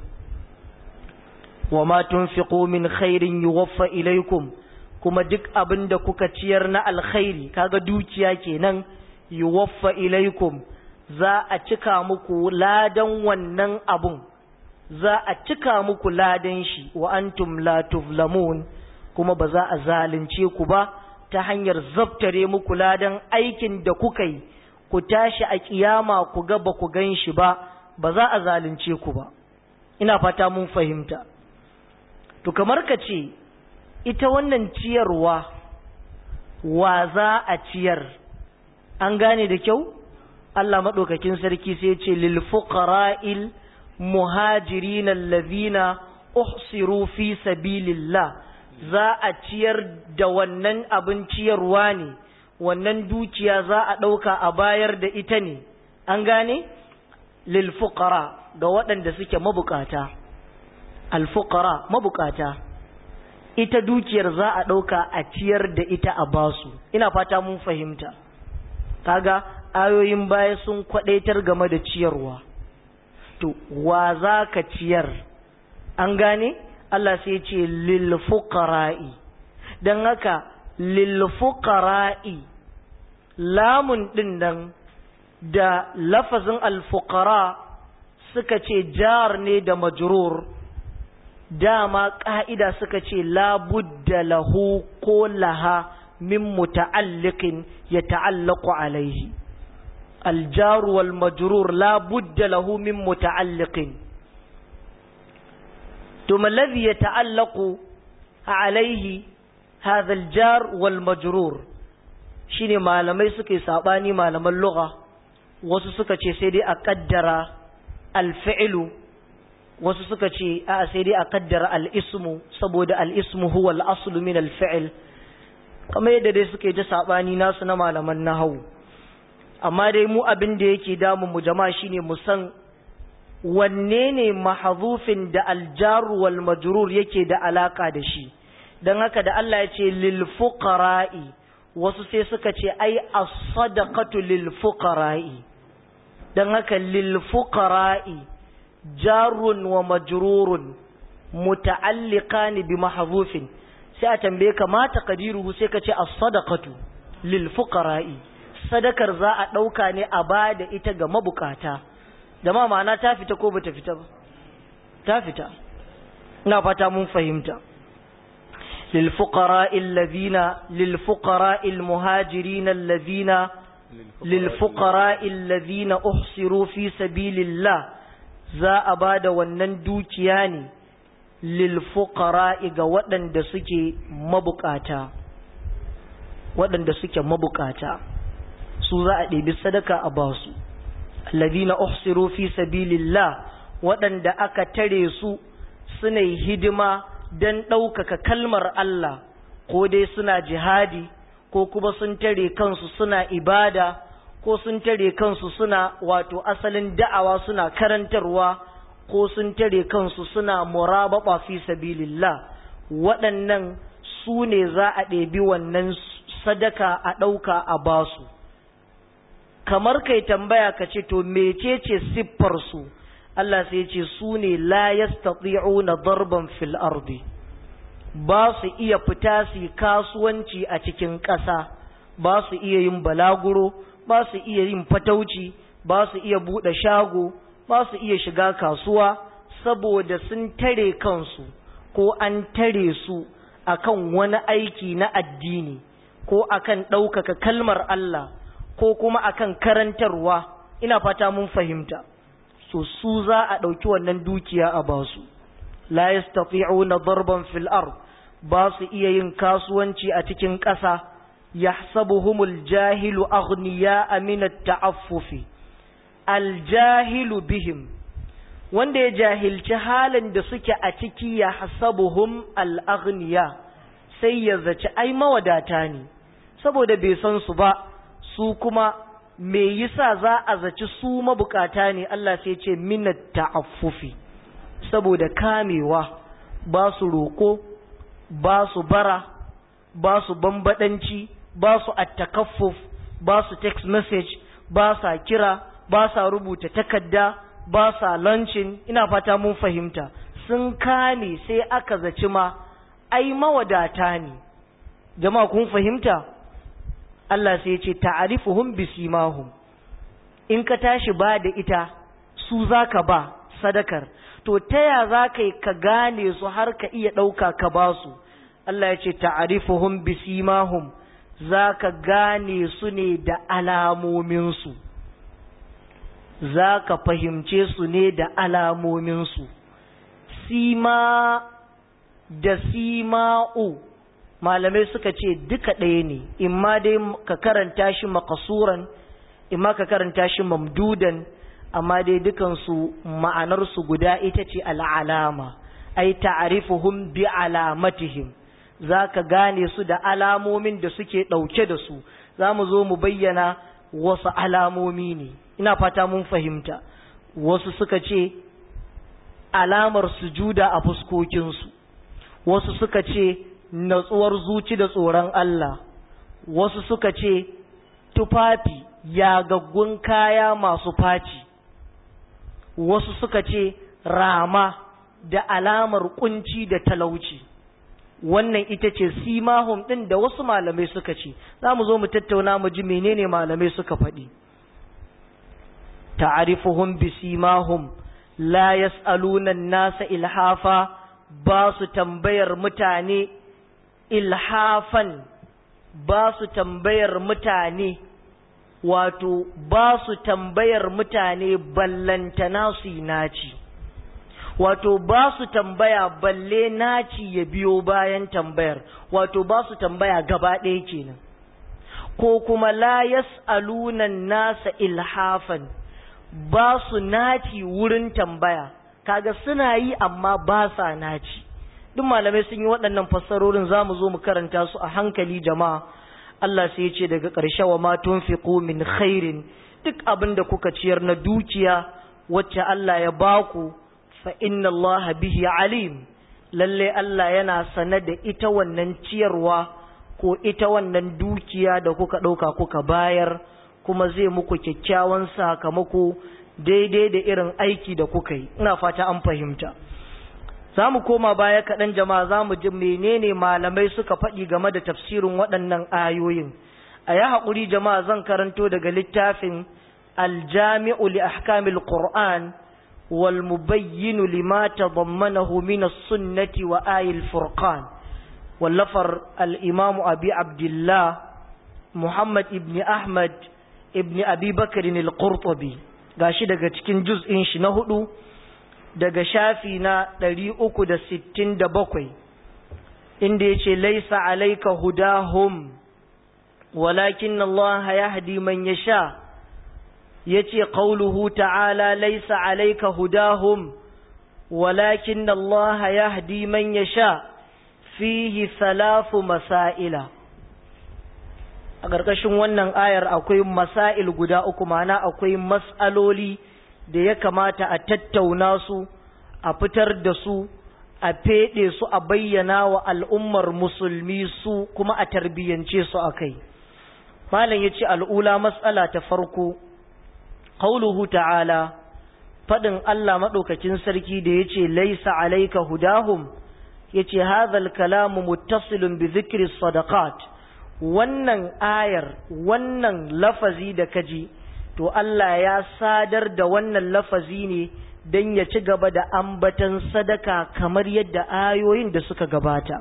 wa ma tunfiqu min khairin yuwaffa ilaikum kuma duk abin da kuka ciyar na alkhairi kaga dukiya kenan yuwaffa ilaikum za a cika muku ladan wannan abun za a cika muku ladan shi wa antum la tuflamun kuma ba za a zalunce ku ba ta hanyar zabtare muku ladan aikin da kuka yi ku tashi a kiyama ku ga ba ku gan shi ba ba za a zalunce ku ba ina fata mun fahimta to kamar ka ce ita wannan ciyarwa wa za a ciyar an gane da kyau Allah maɗaukakin sarki sai ce lil fuqara'il muhajirin allazina uhsiru fi sabilillah za a ciyar da wannan abin ciyarwa ne wannan dukiya za a ɗauka a bayar da ita ne an gane lil fuqara ga waɗanda suke mabukata al fuqara mabukata ita dukiyar za a ɗauka a ciyar da ita a basu ina fata mun fahimta kaga ayoyin baya sun kwadaitar game da ciyarwa to wa za ka ciyar an gane Allah sai ce lil fuqara'i dan haka lil fuqara'i lamun din nan da lafazin al fuqara suka ce jar ne da majrur dama ƙa'ida suka ce labudda lahu ko laha min muta'alliqin ya ta'allaku alaihi aljaru wal majrur labudda lahu min muta'alliqin to mallazi ya ta'allaku alaihi hadha aljar wal majrur shine malamai suke sabani malaman lugha wasu suka ce sai dai a kaddara alfi'lu wasu suka ce a sai dai a kaddara al'ismu saboda al'ismu huwa al'asulu min alfi'il kamar yadda dai suke ji saɓani nasu na malaman nahawu amma dai mu abin da yake damun mu jama'a shine mu san wanne ne mahazufin da aljaru wal majrur yake da alaka da shi dan haka da Allah ya ce lil fuqara'i wasu sai suka ce ai as-sadaqatu lil fuqara'i dan haka lil fuqara'i jarun wa majrurun muta'alliqani bi mahzufin sai a tambaye ka ma taqdiruhu sai ka ce as-sadaqatu lil fuqara'i sadakar za a dauka ne a bada ita ga mabukata jama'a ma'ana ta fita ko bata fita ba ta fita ina fata mun fahimta lil fuqara'i alladhina lil fuqara'i al-muhajirin alladhina lil fuqara'i alladhina uhsiru fi sabilillah za a ba da wannan dukiya ne lilfuqara'i ga waɗanda suke mabukata waɗanda suke mabukata su za a ɗebi sadaka a ba su alladhina uhsiru fi sabilillah waɗanda aka tare su suna hidima don ɗaukaka kalmar Allah ko dai suna jihadi ko kuma sun tare kansu suna ibada ko sun tare kansu suna wato asalin da'awa suna karantarwa ko sun tare kansu suna murababa fi sabilillah waɗannan su ne za a ɗebi wannan sadaka a ɗauka a basu kamar kai tambaya ka ce to mecece siffar su Allah sai ce su ne la yastati'una darban fil ardi ba su iya fita su kasuwanci a cikin ƙasa ba su iya yin balaguro ba su iya yin fatauci ba su iya buɗe shago ba su iya shiga kasuwa saboda sun tare kansu ko an tare su akan wani aiki na addini ko akan ɗaukaka kalmar Allah ko kuma akan karantarwa ina fata mun fahimta so su za a ɗauki wannan dukiya a basu la yastati'una darban fil ard ba su iya yin kasuwanci a cikin ƙasa yahsabuhumul jahilu aghniya min at-ta'affufi aljahilu bihim wanda ya jahilci halin da suke a ciki ya hasabuhum al'aghniya sai ya zaci ai mawadata ne saboda bai san su ba su kuma me yasa za a zaci su mabukata ne Allah sai ce minat ta'affufi saboda kamewa ba su roko ba su bara ba su bambadanci ba su attakaffuf ba su text message ba sa kira ba sa rubuta takarda ba sa lancin ina fata mun fahimta sun kame sai aka zaci ma ai mawadata ne jama'a kun fahimta Allah sai ya ce ta'arifuhum bisimahum in ka tashi ba da ita su zaka ba sadakar to taya zaka yi ka gane su har ka iya ɗauka ka ba su Allah ya ce ta'arifuhum bisimahum zaka gane su ne da alamominsu zaka fahimce su ne da alamominsu sima da sima'u malamai suka ce duka ɗaya ne imma dai ka karanta shi makasuran imma ka karanta shi mamdudan amma dai dukansu ma'anarsu guda ita ce al'alama ai ta'arifuhum bi alamatihim za ka gane su da alamomin da suke ɗauke da su za mu zo mu bayyana wasu alamomi ne ina fata mun fahimta wasu suka ce alamar sujuda a fuskokinsu wasu suka ce natsuwar zuci da tsoron Allah wasu suka ce tufafi yagaggun kaya masu faci wasu suka ce rama da alamar kunci da talauci wannan ita ce simahum ɗin da wasu malamai suka ce za mu zo mu tattauna mu ji menene malamai suka faɗi ta'arifuhum bi simahum la yas'aluna nasa ilhafa ba su tambayar mutane ilhafan ba su tambayar mutane wato ba su tambayar mutane ballantana su yi naci wato ba su tambaya balle naci ya biyo bayan tambayar wato ba su tambaya gaba ɗaya kenan ko kuma la yas'aluna nasa ilhafan ba su naci wurin tambaya kaga suna yi amma ba sa naci duk malamai sun yi waɗannan fassarorin za mu zo mu karanta su a hankali jama'a Allah sai ya ce daga ƙarshe wa ma tunfiqu min khairin duk abin da kuka ciyar na dukiya wacce Allah ya baku fa inna Allah bihi alim lalle Allah yana sane da ita wannan ciyarwa ko ita wannan dukiya da kuka ɗauka kuka bayar kuma zai muku kyakkyawan sakamako daidai da irin aiki da kuka yi ina fata an fahimta za mu koma baya kaɗan jama'a za mu ji menene malamai suka faɗi game da tafsirin waɗannan ayoyin a yi haƙuri jama'a zan karanto daga littafin aljami'u li ahkamil qur'an wal mubayyinu lima tadammanahu min as-sunnati wa ayil furqan wallafar al-imamu abi abdullah muhammad ibn ahmad ibn abi bakr al-qurtubi gashi daga cikin juz'in shi na hudu daga shafi na ɗari uku da sittin da bakwai inda ya ce laisa alaika hudahum walakin Allah ya hadi man ya sha ya ce ƙauluhu ta'ala laisa alaika hudahum walakin Allah ya hadi man ya sha fihi salafu masaila a ƙarƙashin wannan ayar akwai masail guda uku mana akwai mas'aloli da ya kamata a tattauna su a fitar da su a feɗe su a bayyana wa al'ummar musulmi su kuma a tarbiyyance su a kai malam ya ce al'ula matsala ta farko qauluhu ta'ala faɗin Allah maɗaukacin sarki da ya ce laisa alaika hudahum ya ce hazal kalamu muttasilun bi zikri sadaqat wannan ayar wannan lafazi da kaji to Allah ya sadar da wannan lafazi ne don ya ci gaba da ambatan sadaka kamar yadda ayoyin da suka gabata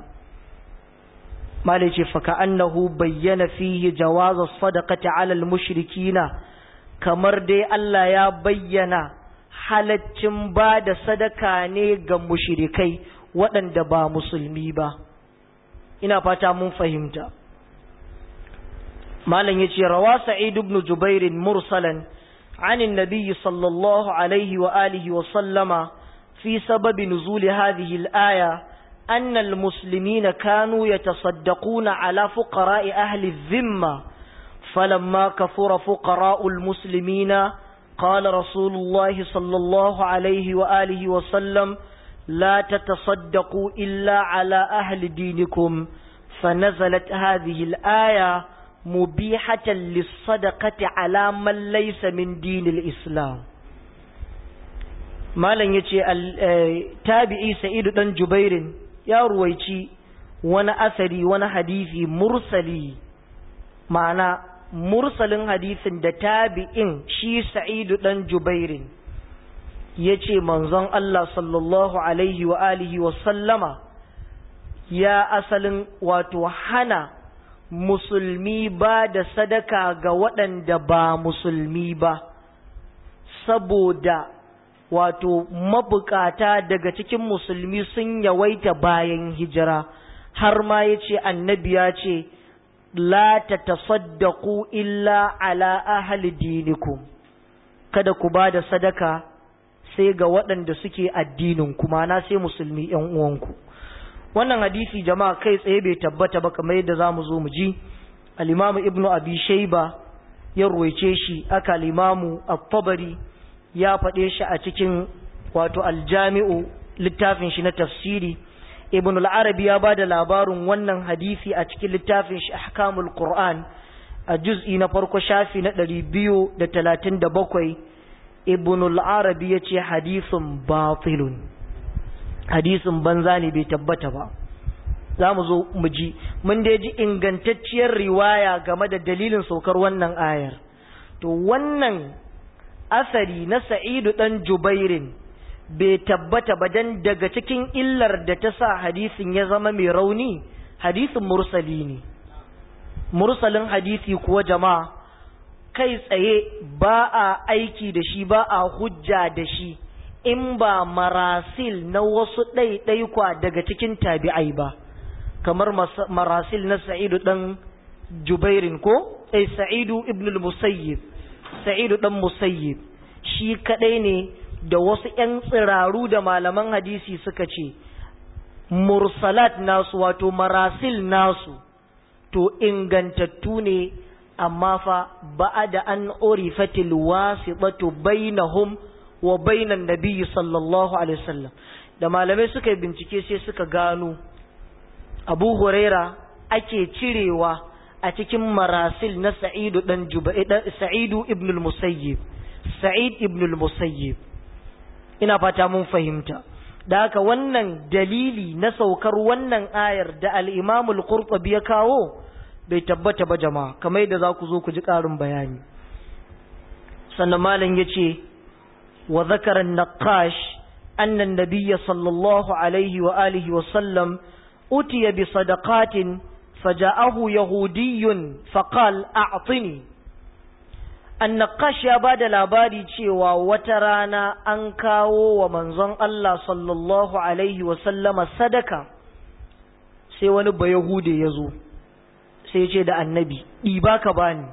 malai ce faka annahu bayyana fihi jawaza sadaqati ala mushrikina kamar dai Allah ya bayyana halaccin ba da sadaka ne ga mushrikai waɗanda ba musulmi ba ina fata mun fahimta malam yace rawa sa'id ibn jubair mursalan عن النبي صلى الله عليه وآله وسلم في سبب نزول هذه الآية أن المسلمين كانوا يتصدقون على فقراء أهل الذمة فلما كفر فقراء المسلمين قال رسول الله صلى الله عليه وآله وسلم لا تتصدقوا إلا على أهل دينكم فنزلت هذه الآية مبيحة للصدقة على من ليس من دين الإسلام malam ya ce tabi'i sa'idu ɗan jubairin ya ruwaici wani asari wani hadisi mursali ma'ana mursalin hadisin da tabi'in shi sa'idu ɗan jubairin ya ce manzon Allah sallallahu alaihi wa alihi wa sallama ya asalin wato hana musulmi ba da sadaka ga waɗanda ba musulmi ba saboda wato mabukata daga cikin musulmi sun yawaita bayan hijira har ma ya ce annabi ya ce la ta tasaddaku illa ala ahli dinikum kada ku ba da sadaka sai ga waɗanda suke addinin kuma na sai musulmi ‘yan uwanku wannan hadisi jama'a kai tsaye bai tabbata ba kamar yadda za mu zo mu ji al'imamu ibnu abi shaiba ya ruwaice shi aka al'imamu at-tabari ya faɗe shi a cikin wato aljami'u littafin shi na tafsiri ibn al-arabi ya ba da labarin wannan hadisi a cikin littafin shi ahkamul qur'an a juz'i na farko shafi na ɗari biyu da talatin da bakwai ibn al-arabi ya ce hadisin batilun hadisin banza ne bai tabbata ba za mu zo mu ji mun dai ji ingantacciyar riwaya game da dalilin saukar wannan ayar to wannan asari na sa'idu ɗan jubairin bai tabbata ba dan daga cikin illar da ta sa hadisin ya zama mai rauni hadisin mursali ne mursalin hadisi kuwa jama'a kai tsaye ba a aiki da shi ba a hujja da shi in ba marasil na wasu ɗaiɗaikwa daga cikin tabi'ai ba kamar marasil na sa'idu ɗan jubairin ko ai sa'idu ibn al-musayyib sa'idu ɗan musayyib shi kaɗai ne da wasu ‘yan tsiraru da malaman hadisi suka ce mursalat nasu wato marasil nasu to ingantattu ne amma fa ba'a da an orifatil wasitatu bainahum wa bainan nabiyyi sallallahu alaihi wasallam da malamai suka yi bincike sai suka gano abu huraira ake cirewa a cikin marasil na sa'idu dan sa'idu ibn al-musayyib sa'id ibn al-musayyib ina fata mun fahimta da haka wannan dalili na saukar wannan ayar da al-imam al-qurtubi ya kawo bai tabbata ba jama'a kamar yadda za ku zo ku ji ƙarin bayani sannan malam yace wa zakara an-naqash anna an-nabiy sallallahu alaihi wa alihi wa sallam utiya bi sadaqatin فجاءه يهودي فقال أعطني النقاش ya bada labari cewa wata rana an kawo wa manzon Allah sallallahu alaihi wa sallama sadaka sai wani bayahude ya zo sai ce da annabi ɗiba ka bani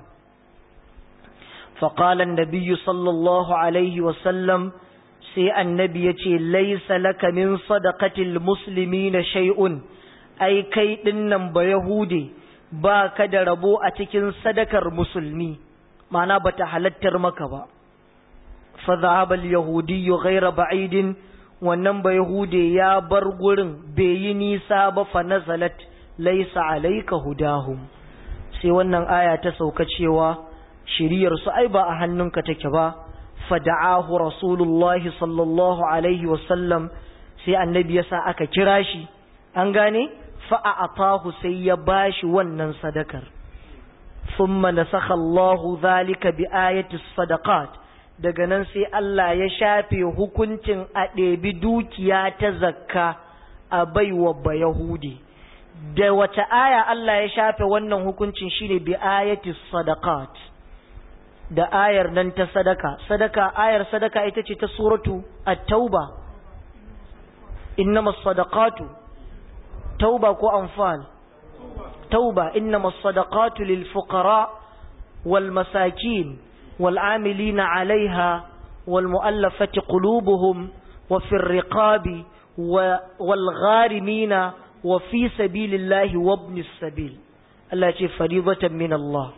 faƙalan nabiyyu sallallahu alaihi wa sallam sai annabi ya ce laisa laka min sadaqatil muslimina shay'un ai kai dinnan ba Yahude ba ka da rabo a cikin sadakar musulmi mana ba ta halattar maka ba fa zahaba al-yahudi ghayra ba'idin wannan ba Yahude ya bar gurin bai yi nisa ba fa nazalat laysa alayka hudahum sai wannan aya ta sauka cewa shiriyar su ai ba a hannunka take ba fada'ahu rasulullahi sallallahu alaihi wasallam sai annabi yasa aka kira shi an gane fa'a'atahu sai ya bashi wannan sadakar thumma nasakha Allahu zalika bi ayati sadaqat daga nan sai Allah ya shafe hukuncin a ɗebi dukiya ta zakka a baiwa ba Yahudi da wata aya Allah ya shafe wannan hukuncin shine bi ayati sadaqat da ayar nan ta sadaka sadaka ayar sadaka ita ce ta suratu at-tauba innamas sadaqatu tauba ko anfal tauba innamas sadaqatu lil fuqara wal masakin wal amilina alaiha wal mu'allafati qulubuhum wa fi riqabi wal gharimina wa fi sabilillahi wa ibnis sabil Allah ce faribatan min Allah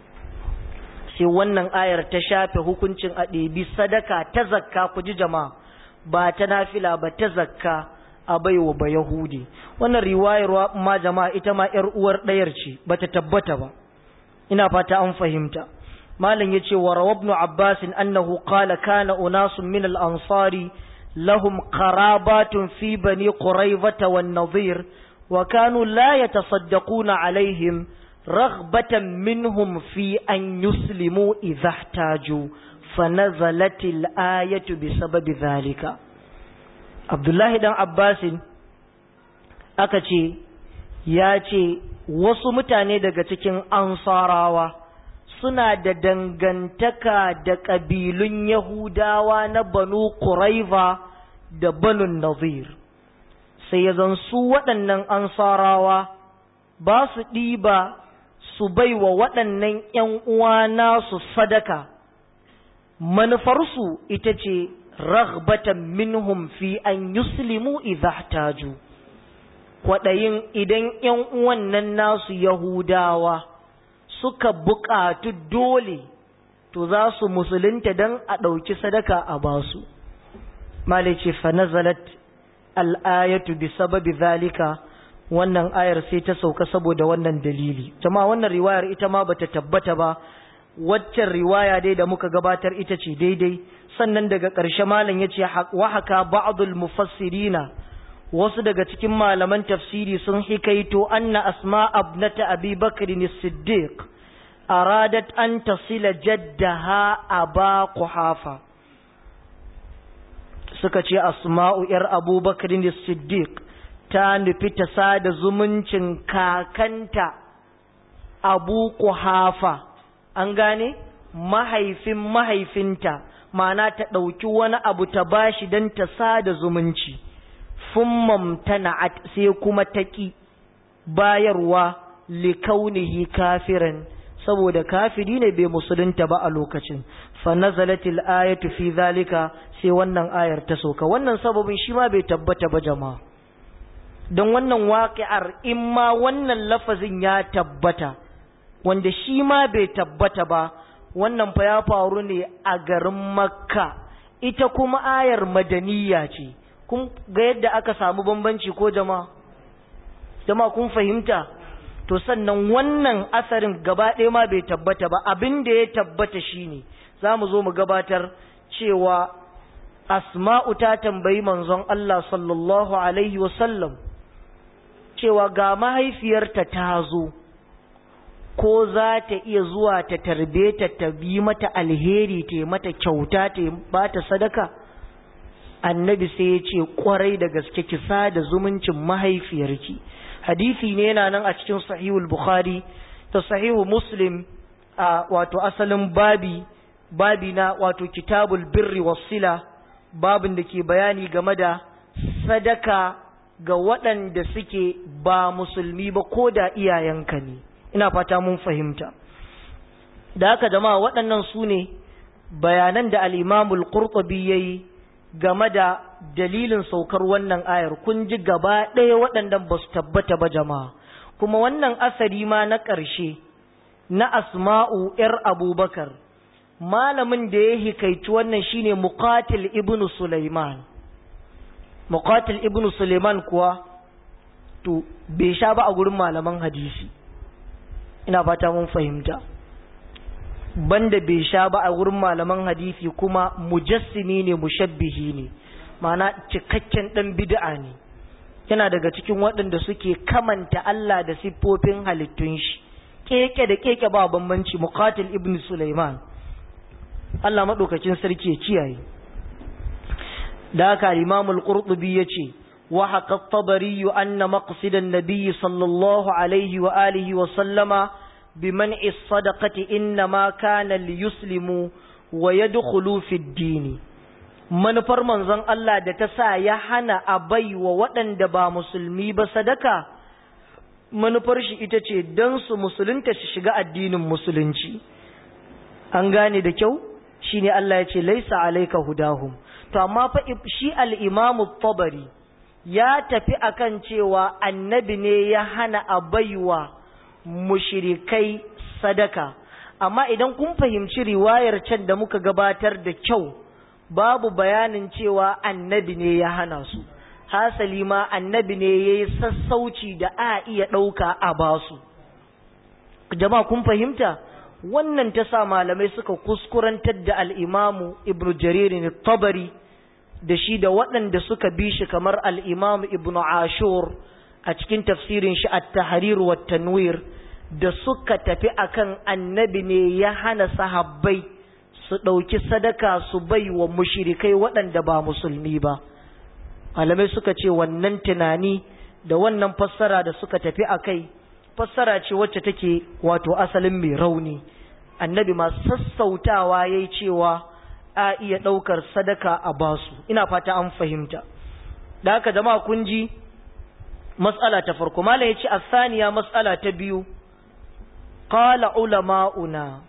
sai wannan ayar ta shafe hukuncin a ɗebi sadaka ta zakka ku ji jama'a ba ta nafila ba ta zakka a baiwa ba Yahudi wannan riwayar ma jama'a ita ma ‘yar uwar ɗayar ce ba ta tabbata ba ina fata an fahimta malam ya ce wa rawabnu abbasin annahu qala kana unasun min al-ansari lahum qarabatun fi bani quraivata wan nadhir wa kanu la yatasaddaquna alaihim raghbatan minhum fi an yuslimu idha ihtaju فنزلت الآية بسبب ذلك Abdullahi dan Abbasin aka ce ya ce wasu mutane daga cikin ansarawa suna da dangantaka da ƙabilun Yahudawa na Banu Quraiva da Banu Nazir sai ya zan su waɗannan ansarawa ba su ɗiba su bai wa waɗannan ‘yan uwa nasu sadaka manufarsu ita ce raghbatan minhum fi an yuslimu idha ihtaju kwaɗayin idan ‘yan uwan nan nasu Yahudawa suka buƙatu dole to za su musulunta don a ɗauki sadaka a basu malice fa nazalat al'ayatu bi sababi zalika wannan ayar sai ta sauka saboda wannan dalili jama'a wannan riwayar ita ma bata tabbata ba waccan riwaya dai da muka gabatar ita ce daidai sannan daga ƙarshe malam ya ce wa haka ba'dul mufassirina wasu daga cikin malaman tafsiri sun hikaito anna asma abnata abi bakr as-siddiq aradat an tasila jaddaha aba quhafa suka ce asma'u yar abubakar as-siddiq ta nufi ta sada zumuncin kakanta abu quhafa an gane mahaifin mahaifinta ma'ana ta ɗauki wani abu ta bashi don ta sada zumunci fummam tana'at sai kuma ta ƙi bayarwa likaunihi kafiran saboda kafiri ne bai musulunta ba a lokacin fa nazalatil ayatu fi zalika sai wannan ayar ta soka wannan sababin shi ma bai tabbata ba jama'a don wannan waƙi'ar in ma wannan lafazin ya tabbata wanda shi ma bai tabbata ba wannan fa ya faru ne a garin makka ita kuma ayar madaniya ce kun ga yadda aka samu bambanci ko jama'a jama'a kun fahimta to sannan wannan asarin gaba ɗaya ma bai tabbata ba abin da ya tabbata shine za mu zo mu gabatar cewa asma'u ta tambayi manzon Allah sallallahu alaihi wasallam cewa ga mahaifiyarta ta zo ko za ta iya zuwa ta tarbe ta ta bi mata alheri ta mata kyauta ta ba ta sadaka annabi sai ya ce kwarai da gaske ki da zumuncin mahaifiyarki hadisi ne yana nan a cikin sahihul bukhari ta sahihu muslim a wato asalin babi babi na wato kitabul birri wasila babin da ke bayani game da sadaka ga waɗanda suke ba musulmi ba ko da iyayenka ne ina fata mun fahimta da haka jama'a waɗannan su ne bayanan da al'imamul ƙurƙubi ya yi game da dalilin saukar wannan ayar kun ji gaba ɗaya waɗannan ba su tabbata ba jama'a kuma wannan asari ma na ƙarshe na asma'u ‘yar abubakar malamin da ya hikaici wannan shine muqatil ibnu sulaiman muqatil ibnu sulaiman kuwa to bai sha ba a gurin malaman hadisi ina fata mun fahimta banda bai sha ba a wurin malaman hadisi kuma mujassimi ne mushabbihi ne ma'ana cikakken dan bid'a ne yana daga cikin waɗanda suke kamanta Allah da siffofin halittun shi keke da keke ba bambanci muqatil ibn sulaiman Allah madaukakin sarki ya kiyaye da haka al-imam al-qurtubi yace wa haqa at-tabari anna maqsid an-nabiy sallallahu alaihi wa alihi wa sallama بمنع الصدقة إنما كان ليسلموا ويدخلوا في الدين manufar manzon Allah da ta sa ya hana a bai wa waɗanda ba musulmi ba sadaka manufar shi ita ce don su musulunta su shiga addinin musulunci an gane da kyau shine Allah ya ce laisa alayka hudahum to amma fa shi al-imamu tabari ya tafi akan cewa annabi ne ya hana a baiwa mushrikai sadaka amma idan kun fahimci riwayar can da muka gabatar da kyau babu bayanin cewa annabi ne ya hana su hasali ma annabi ne ya yi sassauci da a iya ɗauka a basu jama'a kun fahimta wannan ta sa malamai suka kuskurantar da al'imamu ibn jaririn tabari da shi da waɗanda suka bi shi kamar al'imamu ibn ashur a cikin tafsirin shi a tahrir wa tanwir da suka tafi akan annabi ne ya hana sahabbai su ɗauki sadaka su bai wa mushirikai waɗanda ba musulmi ba malamai suka ce wannan tunani da wannan fassara da suka tafi a kai fassara ce wacce take wato asalin mai rauni annabi ma sassautawa ya yi cewa a iya ɗaukar sadaka a basu ina fata an fahimta da haka jama'a kun ji matsala ta farko malam ya ce a saniya matsala ta biyu qala ulama'una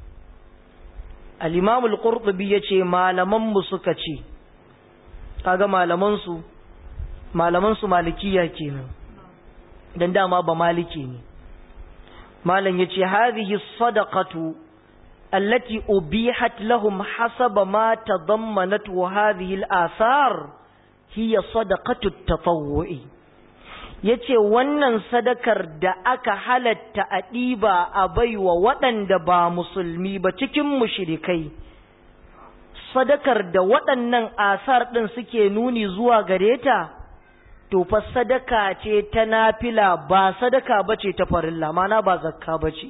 al-imamul qurtubi yace malaman mu suka ce kaga malaman su malaman su malikiya kenan dan dama ba maliki ne malam yace hadhihi sadaqatu allati ubihat lahum hasaba ma tadammanatu hadhihi al-athar hiya sadaqatu at-tatawwu'i yace wannan sadakar da aka halatta a ɗiba a baiwa waɗanda ba musulmi ba cikin mushrikai sadakar da waɗannan asar ɗin suke nuni zuwa gare ta to fa sadaka ce ta nafila ba sadaka bace ta farilla mana ba zakka bace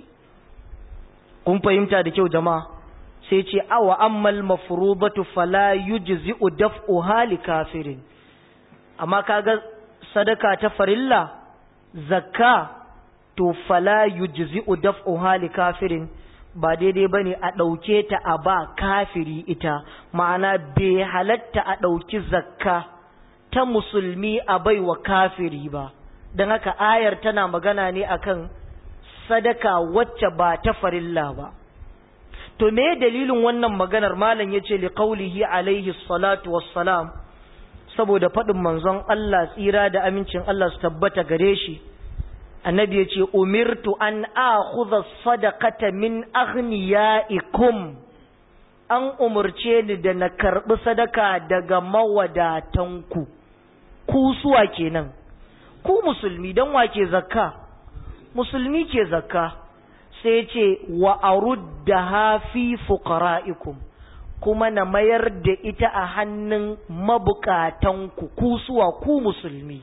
kun fahimta da kyau jama'a sai ce awa ammal mafrudatu fala yujzi'u daf'uha li kafirin amma kaga sadaka ta farilla zakka to fala yujzi'u daf'uha li kafirin ba daidai bane a ɗauke ta a ba kafiri ita ma'ana bai halatta a ɗauki zakka ta musulmi a baiwa kafiri ba don haka ayar tana magana ne akan sadaka wacce ba ta farilla ba to me dalilin wannan maganar malam yace li qaulihi alaihi salatu wassalam saboda faɗin manzon Allah tsira da amincin Allah su tabbata gare shi annabi yace umirtu an akhudha sadaqata min aghniyaikum an umurce ni da na karbi sadaka daga mawadatanku ku suwa kenan ku musulmi dan wake zakka musulmi ke zakka sai ce wa aruddaha fi fuqara'ikum kuma na mayar da ita a hannun mabukatanku ku suwa ku musulmi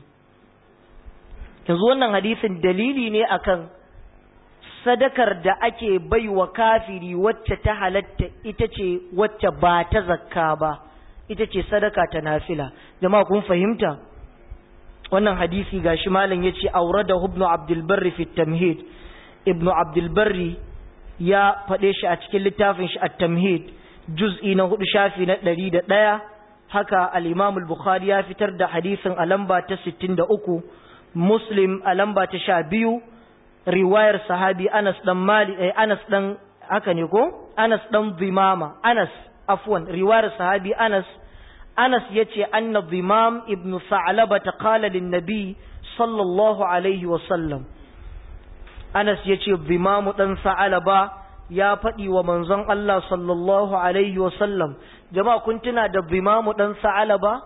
yanzu wannan hadisin dalili ne akan sadakar da ake baiwa kafiri wacce ta halatta ita ce wacce ba ta zakka ba ita ce sadaka ta nafila jama'a kun fahimta wannan hadisi gashi malam yace aurada ibn abdul barri fi tamhid ibn abdul barri ya faɗe shi a cikin littafin shi at-tamhid juz'i na hudu shafi na ɗari da ɗaya haka al-imam al-bukhari ya fitar da hadisin a lamba ta sittin da uku muslim a lamba ta sha biyu riwayar sahabi anas dan mali eh, anas dan haka ne ko anas dan zimama anas afwan riwayar sahabi anas anas yace anna zimam ibn sa'laba ta qala lin nabi sallallahu alaihi wa sallam anas yace zimamu dan sa'laba ya faɗi wa manzon Allah sallallahu alaihi wa sallam jama'a kun tuna da zimamu dan sa'laba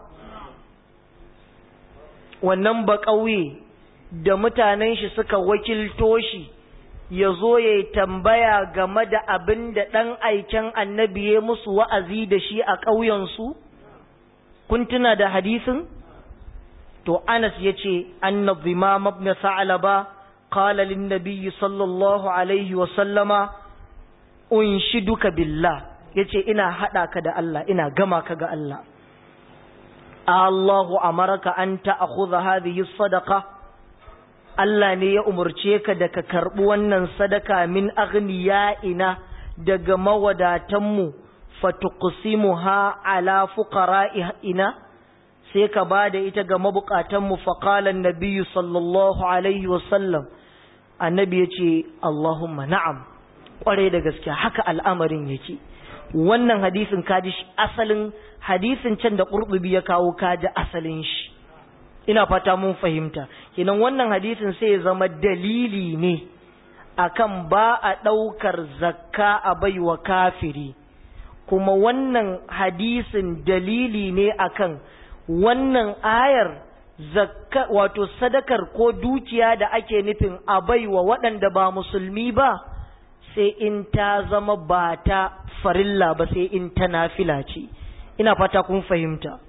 wannan ba ƙauye da mutanen shi suka wakilto shi ya zo ya yi tambaya game da abin da ɗan aiken annabi ya musu wa'azi da shi a ƙauyensu? Kun tuna da hadisin? To, Anas ya ce, annabi ma mabna sa'alaba, qala lin nabiyyi sallallahu alaihi wa sallama, unshi duka billah, ya ce, ina haɗa ka da Allah, ina gama ka ga Allah. Allahu amaraka an ta'akhudha hadhihi sadaqa Allah ne ya umarce ka da ka karɓi wannan sadaka min ina daga mawadatanmu fatuqsimuha ala fuqara'ina sai ka ba da ita ga mabukatanmu faqalan nabiyyu sallallahu alaihi wasallam annabi yace Allahumma na'am kwarai da gaskiya haka al'amarin yake wannan hadisin kaji asalin hadisin can da ƙurɓubi ya kawo kaji asalin shi ina fata mun fahimta kenan wannan hadisin sai ya zama dalili ne akan ba a ɗaukar zakka a baiwa kafiri kuma wannan hadisin dalili ne akan wannan ayar zakka wato sadakar ko dukiya da ake nufin a baiwa waɗanda ba musulmi ba sai in ta zama ba ta farilla ba sai in ta nafila ce ina fata kun fahimta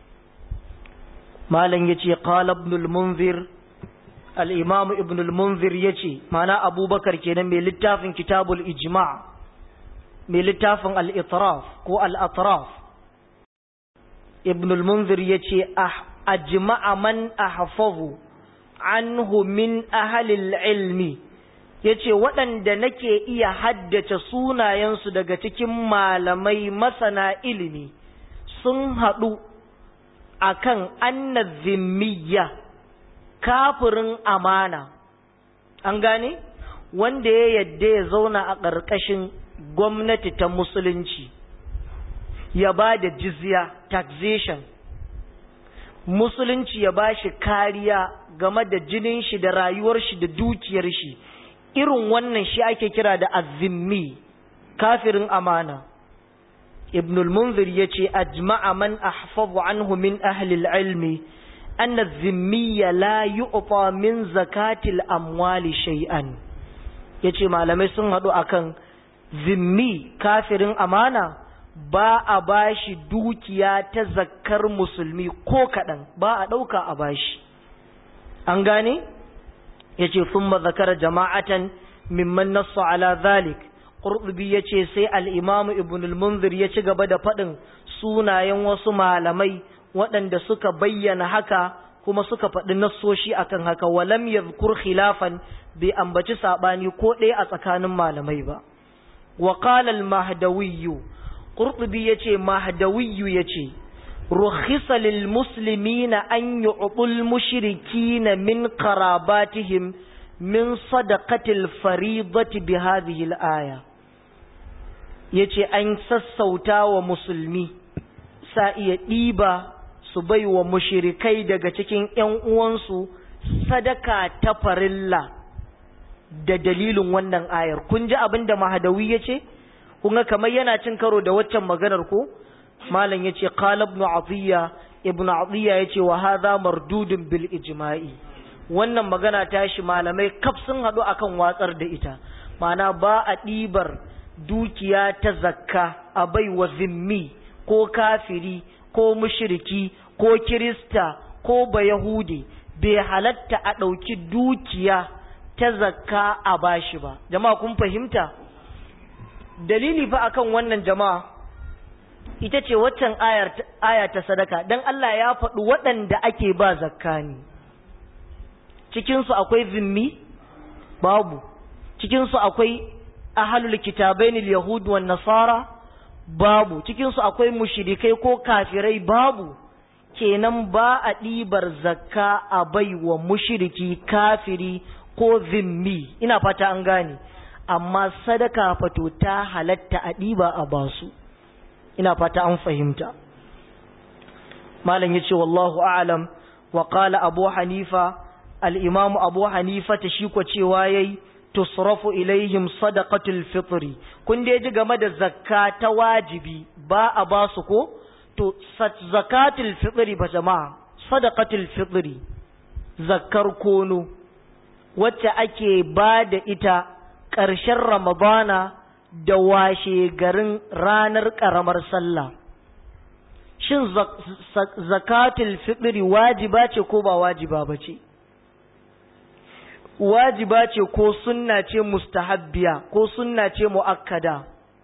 malam yace qala ibn al-munzir al-imam ibn al-munzir yace mana abubakar kenan mai littafin kitabul ijma' mai littafin al-itraf ko al-atraf ibn al-munzir yace ah ajma'a man ahfazu anhu min ahli al-ilmi yace waɗanda nake iya haddace sunayensu daga cikin malamai masana ilimi sun haɗu akan anna zimmiya kafirin amana an gane wanda ya yadda ya zauna a ƙarƙashin gwamnati ta musulunci ya ba da jizya taxation musulunci ya ba shi kariya game da jinin shi da rayuwar shi da dukiyar shi irin wannan shi ake kira da azimmi kafirin amana ibn al-munzir yace ajma'a man ahfazu anhu min ahli al-ilmi anna az-zimmiyya la yu'ta min zakati al-amwali shay'an yace malamai sun hadu akan zimmi kafirin amana ba a bashi dukiya ta zakkar musulmi ko kadan ba a dauka a bashi an gane yace thumma zakara jama'atan mimman nassu ala dhalik qurtubi yace sai al-imam ibn al-munzir ya ci gaba da fadin sunayen wasu malamai waɗanda suka bayyana haka kuma suka faɗi nassoshi akan haka walam yadhkur khilafan bai ambaci sabani ko ɗaya a tsakanin malamai ba wa qala al-mahdawi qurtubi yace mahdawi yace rukhisa lil muslimina an yu'tul mushrikina min qarabatihim min sadaqatil faridati bi hadhihi al-aya yace an sassauta wa musulmi sa iya ɗiba su bai wa mushrikai daga cikin ƴan uwansu sadaka ta farilla da dalilin wannan ayar kun ji abin da mahadawi yace kun ga kamar yana cin karo da waccan maganar ko malam yace qala ibn atiya ibn atiya yace wa hadha mardudun bil ijma'i wannan magana tashi malamai kaf sun haɗu akan watsar da ita mana ba a ɗibar dukiya ta zakka a bai wa zimmi ko kafiri ko mushriki ko kirista ko bayahudi bai halatta a ɗauki dukiya ta zakka a bashi ba jama'a kun fahimta dalili fa akan wannan jama'a ita ce waccan aya ta sadaka don Allah ya faɗi waɗanda ake ba zakka ne cikinsu akwai zimmi babu cikinsu akwai ahalul kitabain yahud wan nasara babu cikinsu akwai mushrikai ko kafirai babu kenan ba a ɗibar zakka a baiwa mushriki kafiri ko zimmi ina fata an gane amma sadaka fato ta halatta a ɗiba a basu ina fata an fahimta malam yace wallahu a'lam wa qala abu hanifa al-imam abu hanifa ta shi ko cewa yayi tusrafu ilaihim sadaqatul fitri kun dai ji game da zakka ta wajibi ba a ba su ko to zakatul fitri ba jama'a sadaqatul fitri zakkar kono wacce ake ba da ita ƙarshen ramadana da washe garin ranar ƙaramar sallah shin zakatul fitri wajiba ce ko ba wajiba ba ce wajiba ce ko sunna ce mustahabbiya ko sunna ce mu'akkada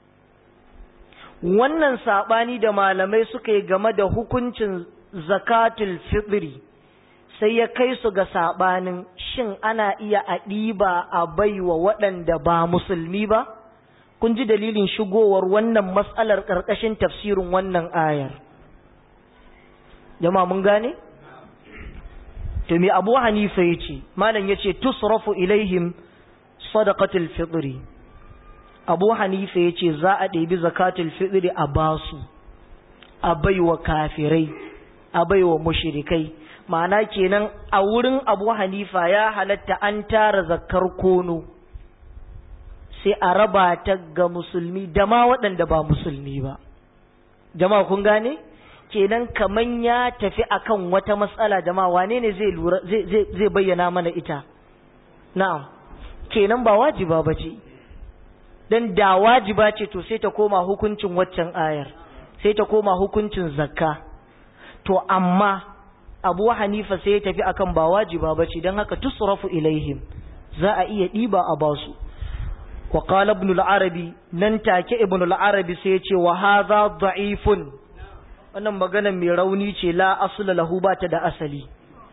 wannan sabani da malamai suka yi game da hukuncin zakatul fitri sai ya kai su ga sabanin shin ana iya a ɗiba a baiwa waɗanda ba musulmi ba kun ji dalilin shigowar wannan matsalar ƙarƙashin tafsirin wannan ayar jama'a mun gane? to me abu hanifa ya ce malam ya ce tusrafu ilaihim sadaqatul fitri abu hanifa ya ce za a ɗebi zakatul fitri a basu a baiwa kafirai a baiwa mushrikai ma'ana kenan a wurin abu hanifa ya halatta an tara zakar kono sai a raba ta ga musulmi da ma waɗanda ba musulmi ba jama'a kun gane kenan kaman ya tafi akan wata matsala jama'a wane ne zai lura zai bayyana mana ita na'am kenan ba wajiba ba ce dan da wajiba ce to sai ta koma hukuncin waccan ayar sai ta koma hukuncin zakka to amma abu hanifa sai ya tafi akan ba wajiba ba ce don haka tusrafu ilaihim za a iya ɗiba a basu wa qala ibn al-arabi nan take ibn al-arabi sai ya ce wa hadha da'ifun wannan magana mai rauni ce la asla lahu ba ta da asali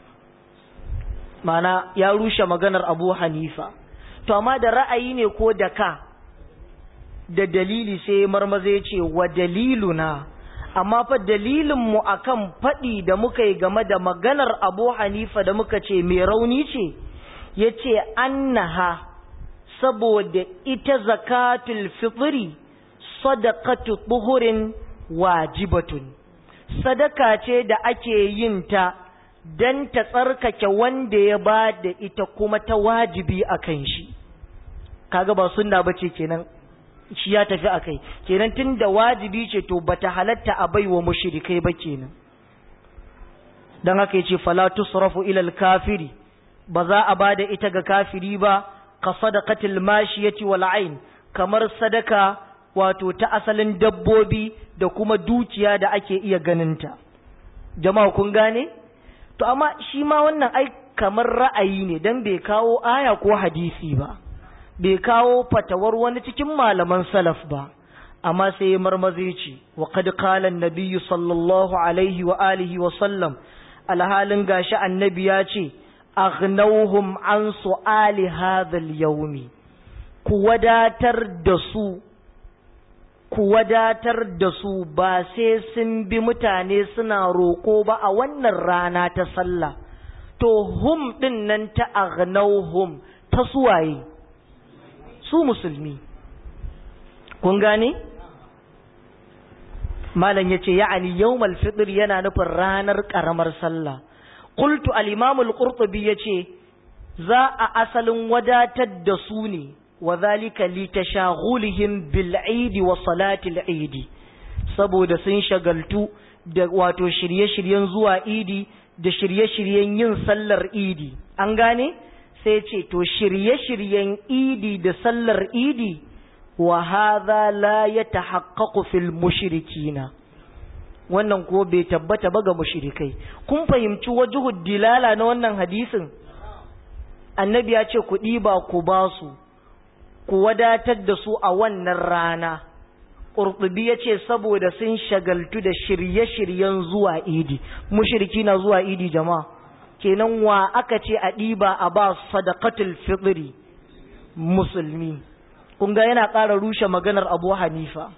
mana ya rushe maganar abu hanifa to amma da ra'ayi ne ko da ka da dalili sai marmaza ya ce wa daliluna amma fa dalilinmu akan faɗi da muka yi game da maganar abu hanifa da muka ce mai rauni ce ya ce annaha saboda ita zakatul fitri sadaqatu tuhurin wajibatun sadaka ce da ake yin ta don ta tsarkake wanda ya ba da ita kuma ta wajibi a kan shi kaga ba sunna bace kenan shi ya tafi a kai kenan tun da wajibi ce to bata halatta a baiwa mushrikai ba kenan dan haka yace fala tusrafu ila al-kafiri ba za a bada ita ga kafiri ba ka sadaqatil mashiyati wal ain kamar sadaka wato ta asalin dabbobi da kuma dukiya da ake iya ganinta jama'a kun gane to amma shi ma wannan ai kamar ra'ayi ne dan bai kawo aya ko hadisi ba bai kawo fatawar wani cikin malaman salaf ba amma sai ya marmaze ce wa qad qala an-nabiy sallallahu alaihi wa alihi wa sallam alhalin gashi annabi ya ce aghnawhum an su'ali hadha al-yawmi ku wadatar da su ku wadatar da su ba sai sun bi mutane suna roƙo ba a wannan rana ta sallah to hum din nan ta aghnawhum ta suwaye su musulmi kun gane malam yace ya'ani yawmal fitr yana nufin ranar karamar sallah qultu al-imam al-qurtubi yace za a asalin wadatar da su ne wa zalika li tashaghulihim bil eid wa salati al-eid saboda sun shagaltu da wato shirye-shiryen zuwa idi da shirye-shiryen yin sallar idi an gane sai ce to shirye-shiryen idi da sallar idi wa hadha la yatahaqqaqu fil mushrikina wannan ko bai tabbata ba ga mushrikai kun fahimci wajhud dilala na wannan hadisin annabi ya ce ku ɗiba ku ba su ku wadatar da su a wannan rana ƙurɗubi ya ce saboda sun shagaltu da shirye-shiryen zuwa idi mushriki na zuwa idi jama'a kenan wa aka ce a ɗiba a ba sadaqatul fitri musulmi kun ga yana ƙara rushe maganar abu hanifa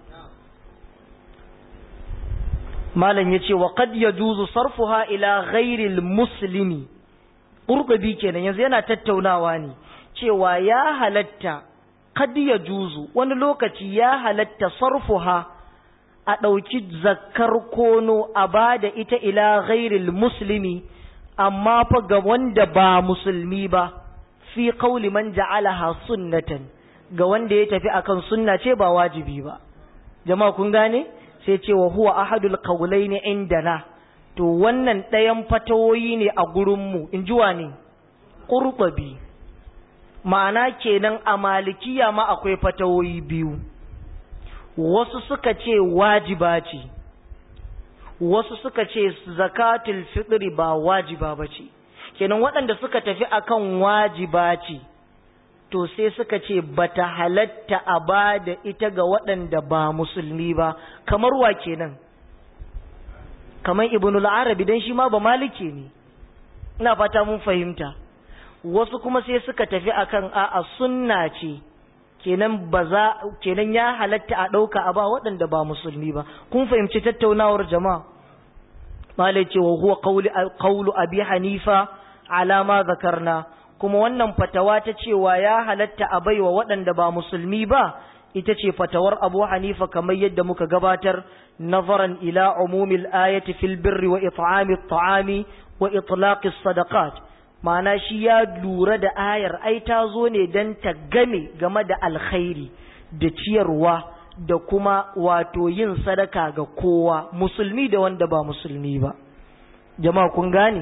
malam ya ce wa qad yajuzu sarfuha ila ghairil muslimi qurtubi kenan yanzu yana tattaunawa ne cewa ya halatta qad yajuzu wani lokaci ya halatta sarfuha a ɗauki zakkar kono a bada ita ila ghairil muslimi amma fa ga wanda ba musulmi ba fi qauli man ja'alaha sunnatan ga wanda ya tafi akan sunna ce ba wajibi ba jama'a kun gane sai ce wa huwa ahadul qawlaini indana to wannan ɗayan fatawoyi ne a gurinmu in ji ne ƙurɓabi ma'ana kenan a malikiya ma akwai fatawoyi biyu wasu suka ce wajiba ce wasu suka ce zakatul fitri ba wajiba ba ce kenan waɗanda suka tafi akan wajiba ce to sai suka ce bata halatta a ba da ita ga waɗanda ba musulmi ba kamar wa kenan kamar ibnul arabi dan shi ma ba maliki ne ina fata mun fahimta wasu kuma sai suka tafi akan a'a sunna ce kenan ba za kenan ya halatta a ɗauka a ba waɗanda ba musulmi ba kun fahimci tattaunawar jama'a malai ce wa huwa qawlu abi hanifa ala ma zakarna kuma wannan fatawa ta cewa ya halatta a baiwa waɗanda ba musulmi ba ita ce fatawar abu hanifa kamar yadda muka gabatar nazaran ila umumil ayati fil birri wa it'ami at'ami wa itlaqis sadaqat ma'ana shi ya lura da ayar ai ta zo ne dan ta game game da alkhairi da ciyarwa da kuma wato yin sadaka ga kowa musulmi da wanda ba musulmi ba jama'a kun gane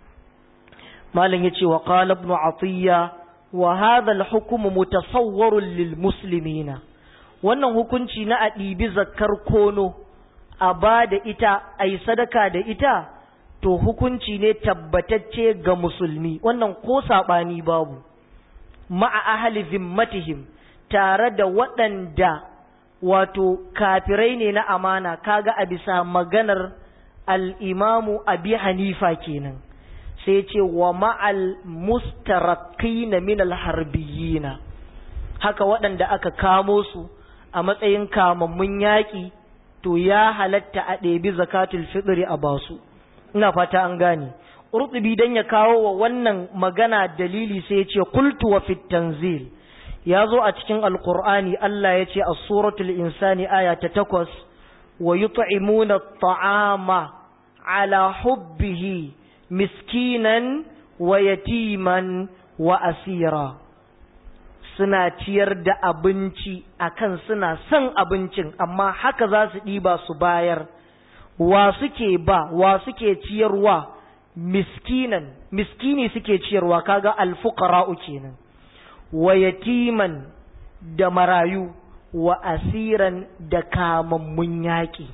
malam yace wa qala ibn atiya wa hadha al-hukm mutasawwarun lil muslimina wannan hukunci na a ɗibi zakkar kono a ba da ita a yi sadaka da ita to hukunci ne tabbatacce ga musulmi wannan ko saɓani babu ma'a ahli zimmatihim tare da waɗanda wato kafirai ne na amana kaga a bisa maganar al'imamu abi hanifa kenan sai ce wa ma'al mustarakina min alharbiyina haka waɗanda aka kamo su a matsayin kamammun yaƙi to ya halatta a ɗebi zakatul fitri a basu ina fata an gane urtubi dan ya kawo wa wannan magana dalili sai ya ce qultu wa fit tanzil ya zo a cikin alqur'ani Allah ya ce a suratul insani aya ta takwas wa yut'imuna at'ama ala hubbihi miskinan wa yatiman wa asira suna ciyar da abinci akan suna son abincin amma haka za su ɗiba su bayar wa suke ba wa suke ciyarwa miskinan miskini suke ciyarwa kaga alfuqara'u kenan wa yatiman da marayu wa asiran da kamammun yaƙi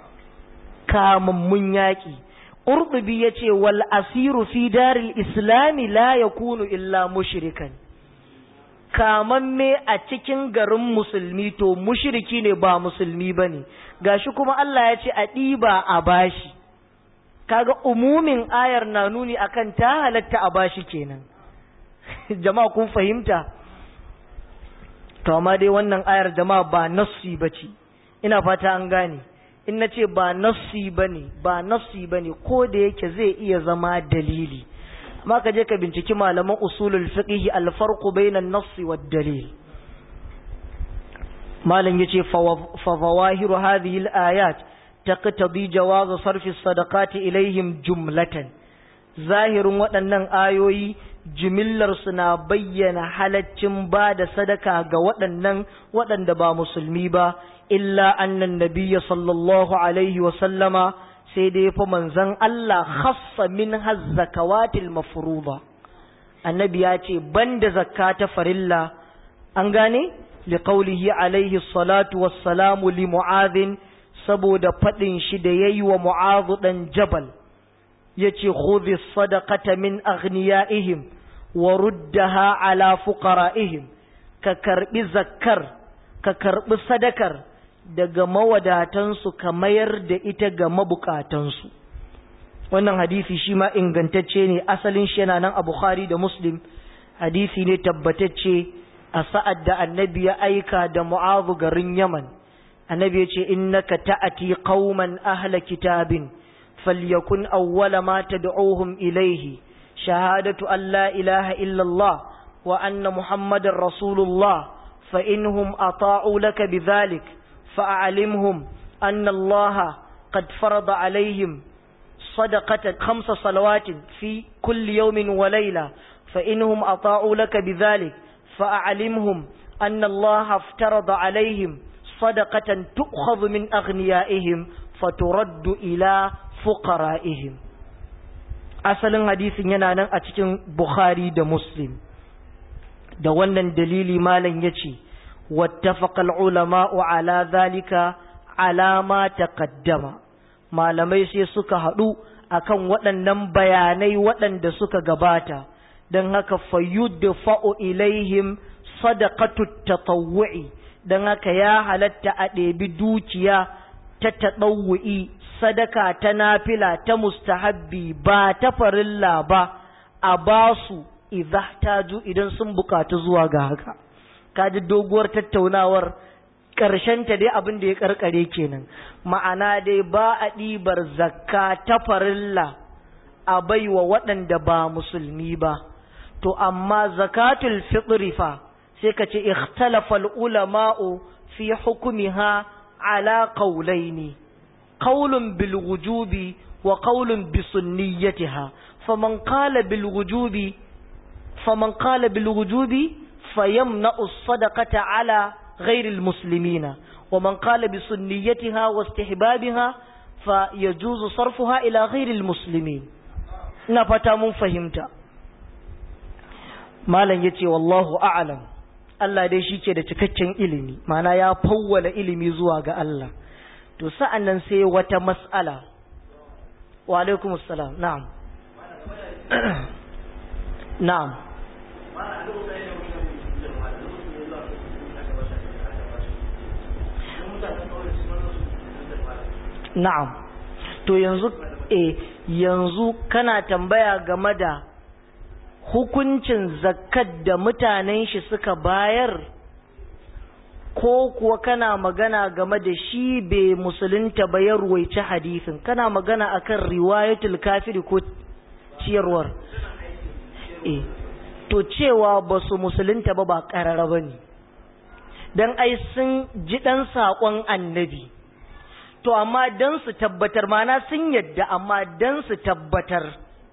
kamammun yaƙi ƙurɗubi ya ce wal asiru fi daril islami la yakunu illa mushrikan kamamme a cikin garin musulmi to mushriki ne ba musulmi ba ne gashi kuma Allah ya ce a ɗiba a bashi kaga umumin ayar na nuni akan ta halatta a bashi kenan jama'a kun fahimta to amma dai wannan ayar jama'a ba nassi bace ina fata an gane in na ce ba nassi bane ba nassi bane ko da yake zai iya zama dalili amma ka je ka binciki malaman usulul fiqh al-farq bayna an-nass wad-dalil malam yace fa zawahiru hadhihi al-ayat taqtadi jawaz sarfi as-sadaqati ilayhim jumlatan zahirin waɗannan ayoyi jimillar su na bayyana halaccin ba da sadaka ga waɗannan waɗanda ba musulmi ba illa annan nabiyya sallallahu alaihi wa sallama sai dai fa manzon Allah khassa min hazzakawatil mafruḍa annabi ya ce banda zakka ta farilla an gane liqaulihi alaihi salatu wassalamu li mu'adhin saboda fadin shi da yayi wa mu'adh dan jabal yace khudhi sadaqata min aghniyaihim wa ruddaha ala fuqara'ihim ka karbi zakkar ka karbi sadakar daga mawadatansu ka mayar da ita ga mabukatansu wannan hadisi shi ma ingantacce ne asalin shi yana nan a Bukhari da Muslim hadisi ne tabbatacce a sa'ad da annabi ya aika da mu'azu garin Yaman annabi ya ce innaka ta'ati qauman ahla kitabin falyakun awwala ma tad'uhum ilayhi shahadatu an la ilaha illa Allah wa anna muhammadar rasulullah fa inhum ata'u laka bidhalik فأعلمهم أن الله قد فرض عليهم صدقة خمس صلوات في كل يوم وليلة فإنهم أطاعوا لك بذلك فأعلمهم أن الله افترض عليهم صدقة تؤخذ من أغنيائهم فترد إلى فقرائهم asalin hadisin yana nan a cikin Bukhari da Muslim da wannan dalili malam yace واتفق العلماء على ذلك على ما تقدم malamai sai suka haɗu akan waɗannan bayanai waɗanda suka gabata don haka fayyudfa'u ilaihim sadaqatu tatawwu'i don haka ya halatta a ɗebi dukiya ta taɗawu'i sadaka ta nafila ta mustahabbi ba ta farilla ba a basu idza taju idan sun bukatu zuwa ga haka kaji doguwar tattaunawar ta dai abin da ya karkare kenan ma'ana dai ba a ɗibar zakka ta farilla a baiwa waɗanda ba musulmi ba to amma zakatul fitri fa sai ka ce ikhtalafa ulama'u fi hukumiha ala qawlaini qawlun bil wujubi wa qawlun bi sunniyatiha faman qala bil wujubi faman qala bil wujubi fayamna'u as-sadaqata ala ghayri al-muslimina ومن قال بسنيتها واستحبابها فيجوز صرفها إلى غير المسلمين نفتا من فهمت malam yace wallahu a'lam Allah dai shi ke da cikakken ilimi mana ya fawwala ilimi zuwa ga Allah to sa'an nan sai wata mas'ala wa alaikum assalam na'am na'am na'am to yanzu eh yanzu kana tambaya game da hukuncin zakat da mutanen shi suka bayar ko kuwa kana magana game da shi bai musulunta ba ya ruwaici hadisin kana magana akan riwayatul kafiri ko ciyarwar eh to cewa ba su musulunta ba ba karara ba ne don ai sun ji ɗan saƙon annabi to amma don su tabbatar mana sun yadda amma don su tabbatar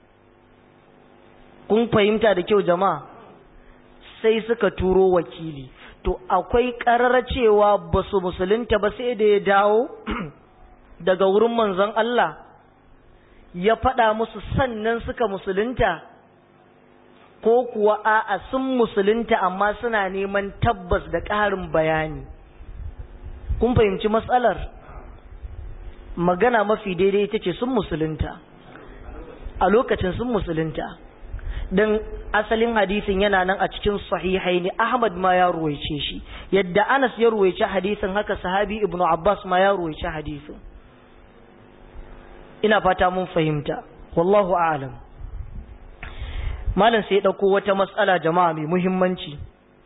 kun fahimta da kyau jama'a sai suka turo wakili to akwai ƙarar cewa ba su musulunta ba sai da ya dawo daga wurin manzon Allah ya faɗa musu sannan suka musulunta ko kuwa a'a sun musulunta amma suna neman tabbas da ƙarin bayani kun fahimci matsalar magana mafi daidai ita ce sun musulunta a lokacin sun musulunta don asalin hadisin yana nan a cikin sahihai ne ahmad ma ya ruwaice shi yadda anas ya ruwaice hadisin haka sahabi ibnu abbas ma ya ruwaice hadisin ina fata mun fahimta wallahu a'lam malam sai ya ɗauko wata matsala jama'a mai muhimmanci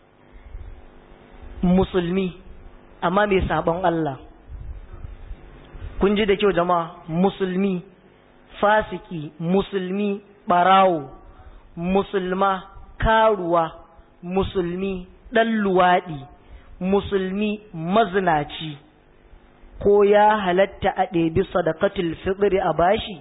musulmi amma mai sabon Allah kun ji da kyau jama'a musulmi fasiki musulmi barawo musulma karuwa musulmi ɗan luwaɗi musulmi mazinaci ko ya halatta a ɗebi sadakatul fitri a bashi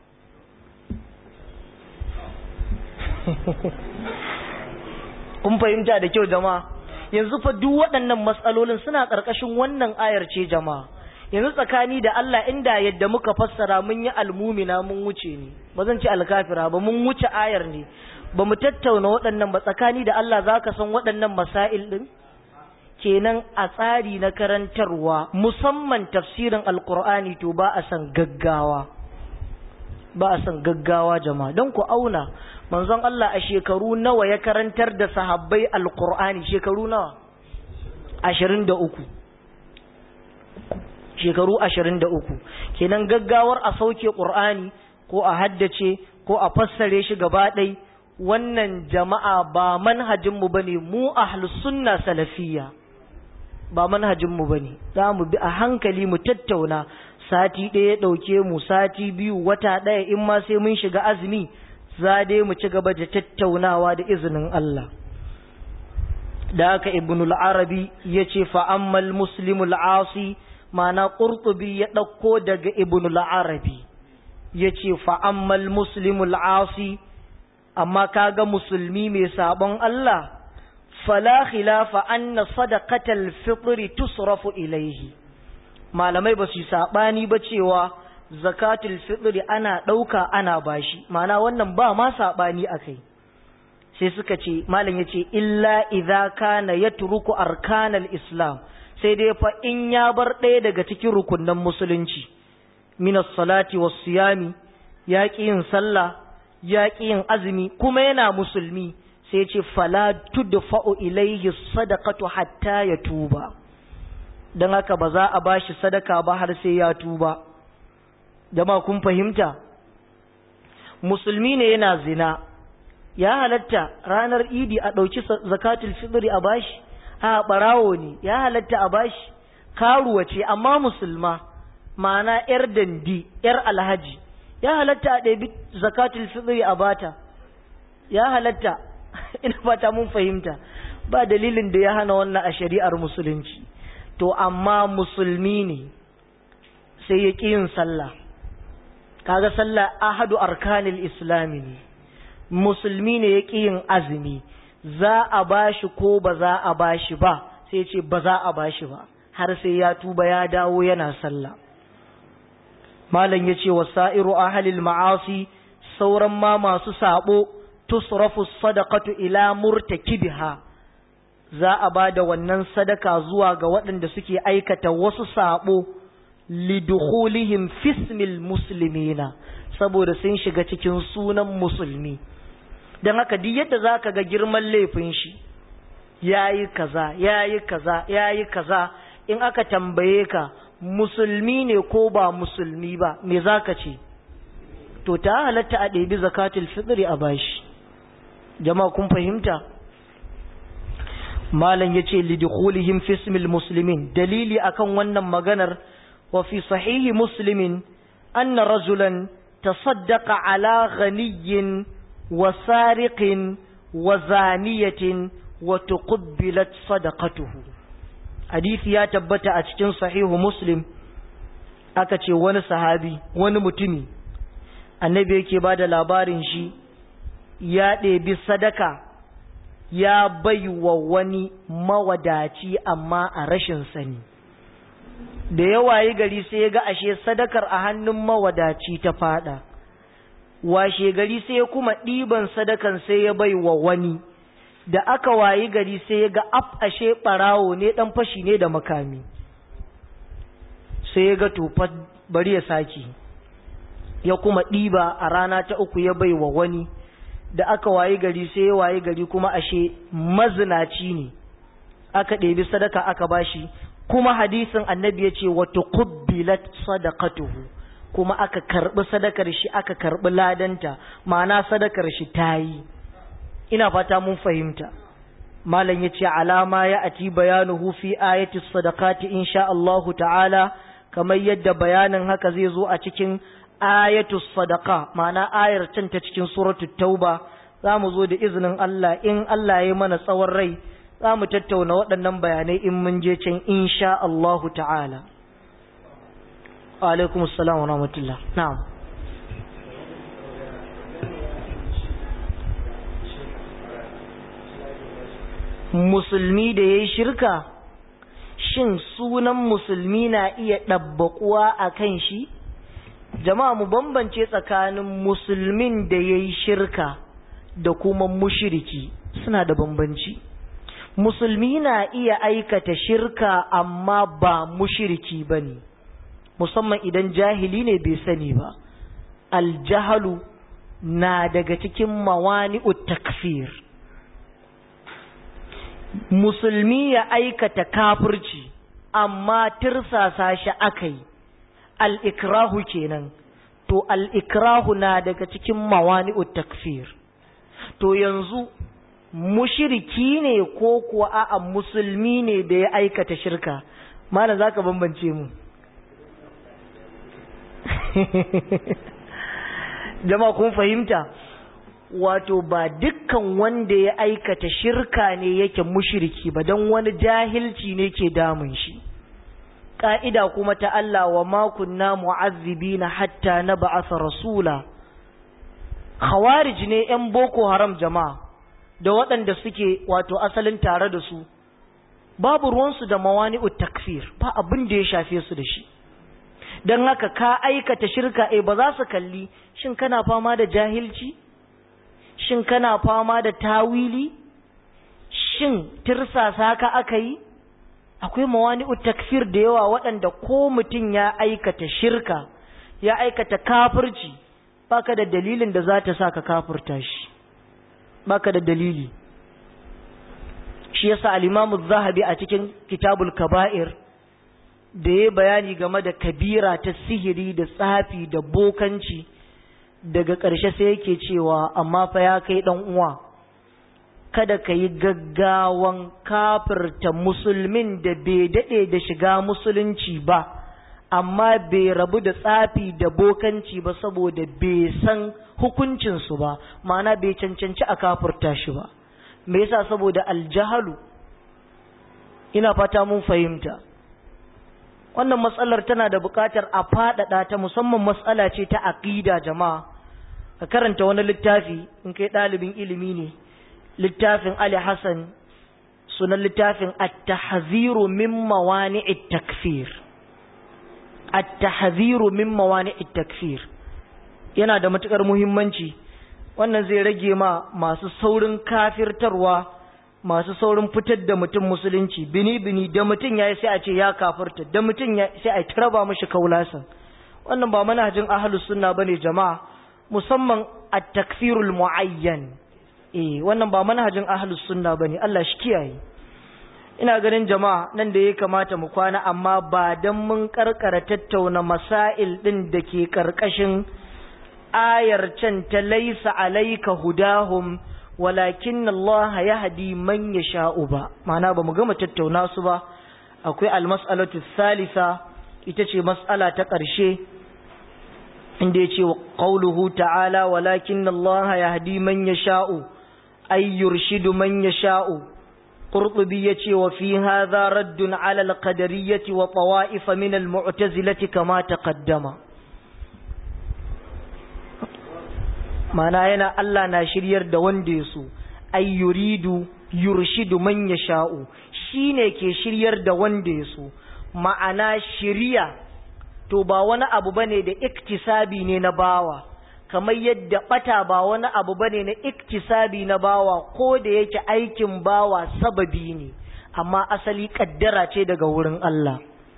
kun fahimta da kyau jama'a yanzu fa duk waɗannan matsalolin suna ƙarƙashin wannan ayar ce jama'a yanzu tsakani da Allah inda yadda muka fassara mun yi almumina mun wuce ne ba zan ce alkafira ba mun wuce ayar ne ba mu tattauna waɗannan ba tsakani da Allah za ka san waɗannan masail ɗin kenan a tsari na karantarwa musamman tafsirin alkur'ani to ba a san gaggawa ba a san gaggawa jama'a don ku auna manzon Allah a shekaru nawa ya karantar da sahabbai alkur'ani shekaru nawa ashirin da uku shekaru ashirin da uku kenan gaggawar a sauke ƙur'ani ko a haddace ko a fassare shi gaba ɗai wannan jama'a ba manhajinmu ba ne mu ahlus sunna salafiyya ba manhajinmu ba ne za mu bi a hankali mu tattauna sati ɗaya ɗauke mu sati biyu wata ɗaya in ma sai mun shiga azumi za dai mu ci gaba da tattaunawa da izinin Allah da haka ibnul arabi ya ce fa'ammal muslimul asi mana ƙurtubi ya ɗauko daga ibnul arabi ya ce fa'ammal muslimul asi amma kaga musulmi mai sabon Allah fala khilafa anna sadaqatal fitri tusrafu ilaihi malamai ba su sabani ba cewa zakatul fitri ana dauka ana bashi mana wannan ba ma sabani akai sai suka ce malam yace illa idza kana yatruku arkanal islam sai dai fa in ya bar ɗaya daga cikin rukunnan musulunci minas salati was siyami yaqi yin sallah yaqi yin azumi kuma yana musulmi sai ce fala tudfa'u ilayhi sadaqatu hatta ya tuba dan haka ba za a bashi sadaka ba har sai ya tuba jama'a kun fahimta musulmi ne yana zina ya halatta ranar idi a ɗauki zakatul fitri a bashi a barawo ne ya halatta a bashi karuwa ce amma musulma ma'ana yar dandi yar alhaji ya halatta a ɗabi zakatul fitri a bata ya halatta ina fata mun fahimta ba dalilin da ya hana wannan a shari'ar musulunci to amma musulmi ne sai ya ƙi yin sallah kaga sallah ahadu arkanil islami ne musulmi ne ya ƙi yin azumi za a bashi ko ba za a bashi ba sai ce ba za a bashi ba har sai ya tuba ya dawo yana sallah malam ya ce wa sa'iru ahalil ma'asi sauran ma masu sabo tusrafu sadaqatu ila murtakibiha za a ba da wannan sadaka zuwa ga waɗanda suke aikata wasu sabo lidukhulihim fismil muslimina saboda sun shiga cikin sunan musulmi don haka duk yadda za ka ga girman laifin shi ya yi kaza ya yi kaza ya yi kaza in aka tambaye ka musulmi ne ko ba musulmi ba me za ka ce to ta halatta a ɗebi zakatul fitri a bashi jama'a kun fahimta malam ya ce lidukhulihim fismil muslimin dalili akan wannan maganar wa fi sahihi muslimin anna rajulan tasaddaqa ala ghaniyyin wa sariqin wa zaniyatin wa tuqbilat sadaqatuhu hadisi ya tabbata a cikin sahihu muslim aka ce wani sahabi wani mutumi annabi yake ba da labarin shi ya ɗebi sadaka ya bai wa wani mawadaci amma a rashin sani da yawa yi gari sai ya ga ashe sadakar a hannun mawadaci ta fada washe gari sai ya kuma ɗiban sadakan sai ya bai wa wani da aka wayi gari sai ya ga af ashe ɓarawo ne ɗan fashi ne da makami sai ya ga tufa bari ya sake ya kuma ɗiba a rana ta uku ya bai wa wani da aka wayi gari sai ya wayi gari kuma ashe mazinaci ne aka ɗebi sadaka aka bashi kuma hadisin annabi ya ce wata kubbilat sadaqatuhu kuma aka karɓi sadakar shi aka karɓi ladanta ma'ana sadakar shi ta yi ina fata mun fahimta malam ya ce alama ya ati bayanuhu fi ayati sadaqati insha Allahu ta'ala kamar yadda bayanin haka zai zo a cikin ayatu sadaqa ma'ana ayar can ta cikin suratu tauba za mu zo da izinin Allah in Allah ya mana tsawon rai za mu tattauna waɗannan bayanai in mun je can insha Allahu ta'ala alaikum assalam wa rahmatullah na'am musulmi da ya yi shirka shin sunan musulmi na iya ɗabbaƙuwa a kan shi jama'a mu bambance tsakanin musulmin da ya yi shirka da kuma mushiriki suna da bambanci musulmi na iya aikata shirka amma ba mushiriki ba ne musamman idan jahili ne bai sani ba aljahalu na daga cikin mawani'ut takfir musulmi ya aikata kafirci amma tirsasa shi aka yi al'ikrahu kenan to al'ikrahu na daga cikin mawani'ut takfir to yanzu mushiriki ne ko kuwa a'a musulmi ne da ya aikata shirka mana za ka bambance mu jama kun fahimta wato ba dukkan wanda ya aikata shirka ne yake mushiriki ba don wani jahilci ne ke damun shi ƙa'ida kuma ta Allah wa makunna mu'azzibina hatta na ba'asa rasula khawarij ne ‘yan boko haram jama'a da waɗanda suke wato asalin tare da su babu ruwansu da mawani'ut takfir ba abin da ya shafe su da shi don haka ka aikata shirka e ba za su kalli shin kana fama da jahilci shin kana fama da tawili shin tirsasa ka aka yi akwai mawani'ut takfir da yawa waɗanda ko mutum ya aikata shirka ya aikata kafirci baka da dalilin da za ta sa ka kafirta shi baka da dalili shi yasa al-Imam zahabi a cikin Kitabul Kaba'ir da ya bayani game da kabira ta sihiri da tsafi da bokanci daga ƙarshe sai yake cewa amma fa ya kai dan uwa kada ka yi gaggawan kafirta musulmin da bai daɗe da shiga musulunci ba amma bai rabu da tsafi da bokanci ba saboda bai san hukuncinsu ba ma'ana bai cancanci a kafirta shi ba me yasa saboda aljahalu ina fata mun fahimta wannan matsalar tana da buƙatar a faɗaɗa ta musamman matsala ce ta aƙida jama'a ka karanta wani littafi in kai ɗalibin ilimi ne littafin Ali Hassan sunan littafin at-tahziru min mawani'it takfir at-tahziru min mawani'it takfir yana da matukar muhimmanci wannan zai rage ma masu saurin kafirtarwa masu saurin fitar da mutum musulunci bini bini da mutum yayi sai a ce ya kafirta da mutum ya sai a taraba mishi kaulasan wannan ba manhajin ahlus sunna bane jama'a musamman at-takfirul muayyan eh wannan ba manhajin ahlus sunna bane Allah shi kiyaye ina ganin jama'a nan da ya kamata mu kwana amma ba dan mun karkara tattauna masail din da ke karkashin ayar can ta laisa alayka hudahum walakin Allah yahdi man yasha'u ba ma'ana ba mu gama tattauna su ba akwai almas'alatu thalitha ita ce mas'ala ta ƙarshe inda yace qauluhu ta'ala walakin Allah yahdi man yasha'u ay yurshidu man yasha'u qurtubi yace wa fi hadha raddun 'ala al-qadariyyah wa tawa'if min al-mu'tazilah kama taqaddama mana yana Allah na shiryar da wanda ya so ay yuridu yurshidu man yasha'u shine ke shiryar da wanda ya so ma'ana shiriya to ba wani abu bane da iktisabi ne na bawa kamar yadda bata ba wani abu bane na iktisabi na bawa ko da yake aikin bawa sababi ne amma asali kaddara ce daga wurin Allah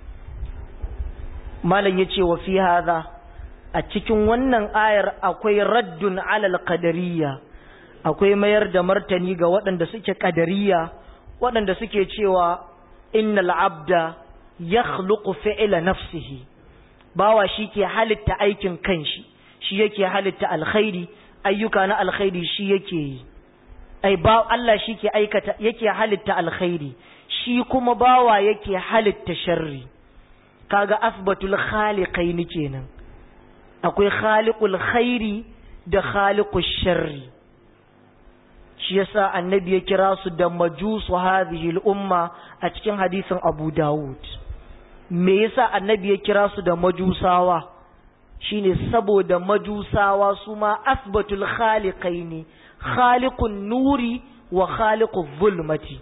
malam yace wa fi hadha a cikin wannan ayar akwai raddun alal qadariyya akwai mayar da martani ga waɗanda suke qadariyya waɗanda suke cewa innal abda yakhluqu fi'la nafsihi bawa shi ke halitta aikin kanshi shi yake halitta alkhairi ayyuka na alkhairi shi yake yi ai ba Allah shi ke aikata yake halitta alkhairi shi kuma bawa yake halitta sharri kaga asbatul khaliqaini kenan akwai khaliqul khairi da khaliqush sharri shi yasa annabi ya kira su da majusu hadhihi al-umma a cikin hadisin Abu Dawud me yasa annabi ya kira su da majusawa shine saboda majusawa su ma asbatul khaliqaini khaliqun nuri wa khaliquz zulmati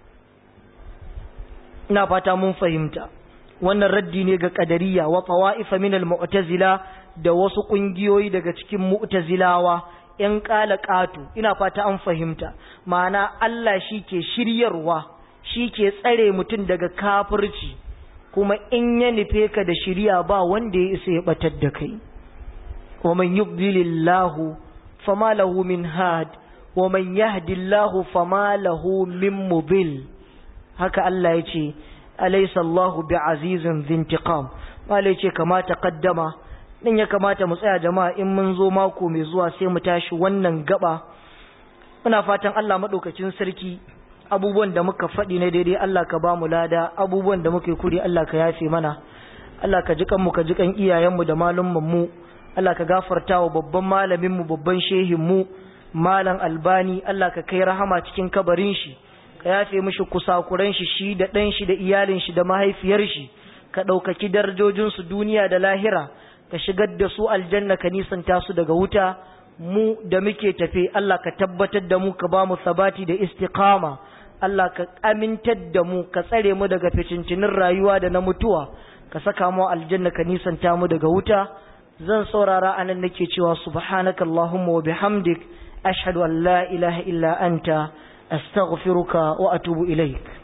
ina fata mun fahimta wannan raddi ne ga qadariya wa tawa'ifa min al-mu'tazila da wasu kungiyoyi daga cikin mu'tazilawa ‘yan ƙatu ina fata an fahimta, ma'ana Allah shi ke shiryarwa, shi ke tsare mutum daga kafirci, kuma in ya nufe ka da shirya ba wanda ya isa ya batar da kai. Wa man yubdilillahu fama lahu min had, wa man yahdillahu fama lahu min mubil. Haka Allah ya ce, Alaysa Allahu bi azizin zintiqam. Malai ce kamata kaddama din ya kamata mu tsaya jama'a in mun zo mako mai zuwa sai mu tashi wannan gaba muna fatan Allah madaukakin sarki abubuwan da muka faɗi na daidai Allah ka ba mu lada abubuwan da muka yi kuri Allah ka yafe mana Allah ka ji kanmu ka ji kan iyayenmu da malumman mu Allah ka gafarta wa babban malamin mu babban shehin mu malam albani Allah ka kai rahama cikin kabarin shi ka yafe mishi kusakuran shi shi da ɗan shi da iyalin shi da mahaifiyar shi ka ɗaukaki darajojinsu duniya da lahira ka shigar da su aljanna ka nisanta su daga wuta mu da muke tafe Allah ka tabbatar da mu ka ba mu sabati da istiqama Allah ka amintar da mu ka tsare mu daga ficincinin rayuwa da na mutuwa ka saka mu aljanna ka nisanta mu daga wuta zan saurara anan nake cewa subhanaka allahumma wa bihamdik ashhadu an la ilaha illa anta astaghfiruka wa atubu ilaik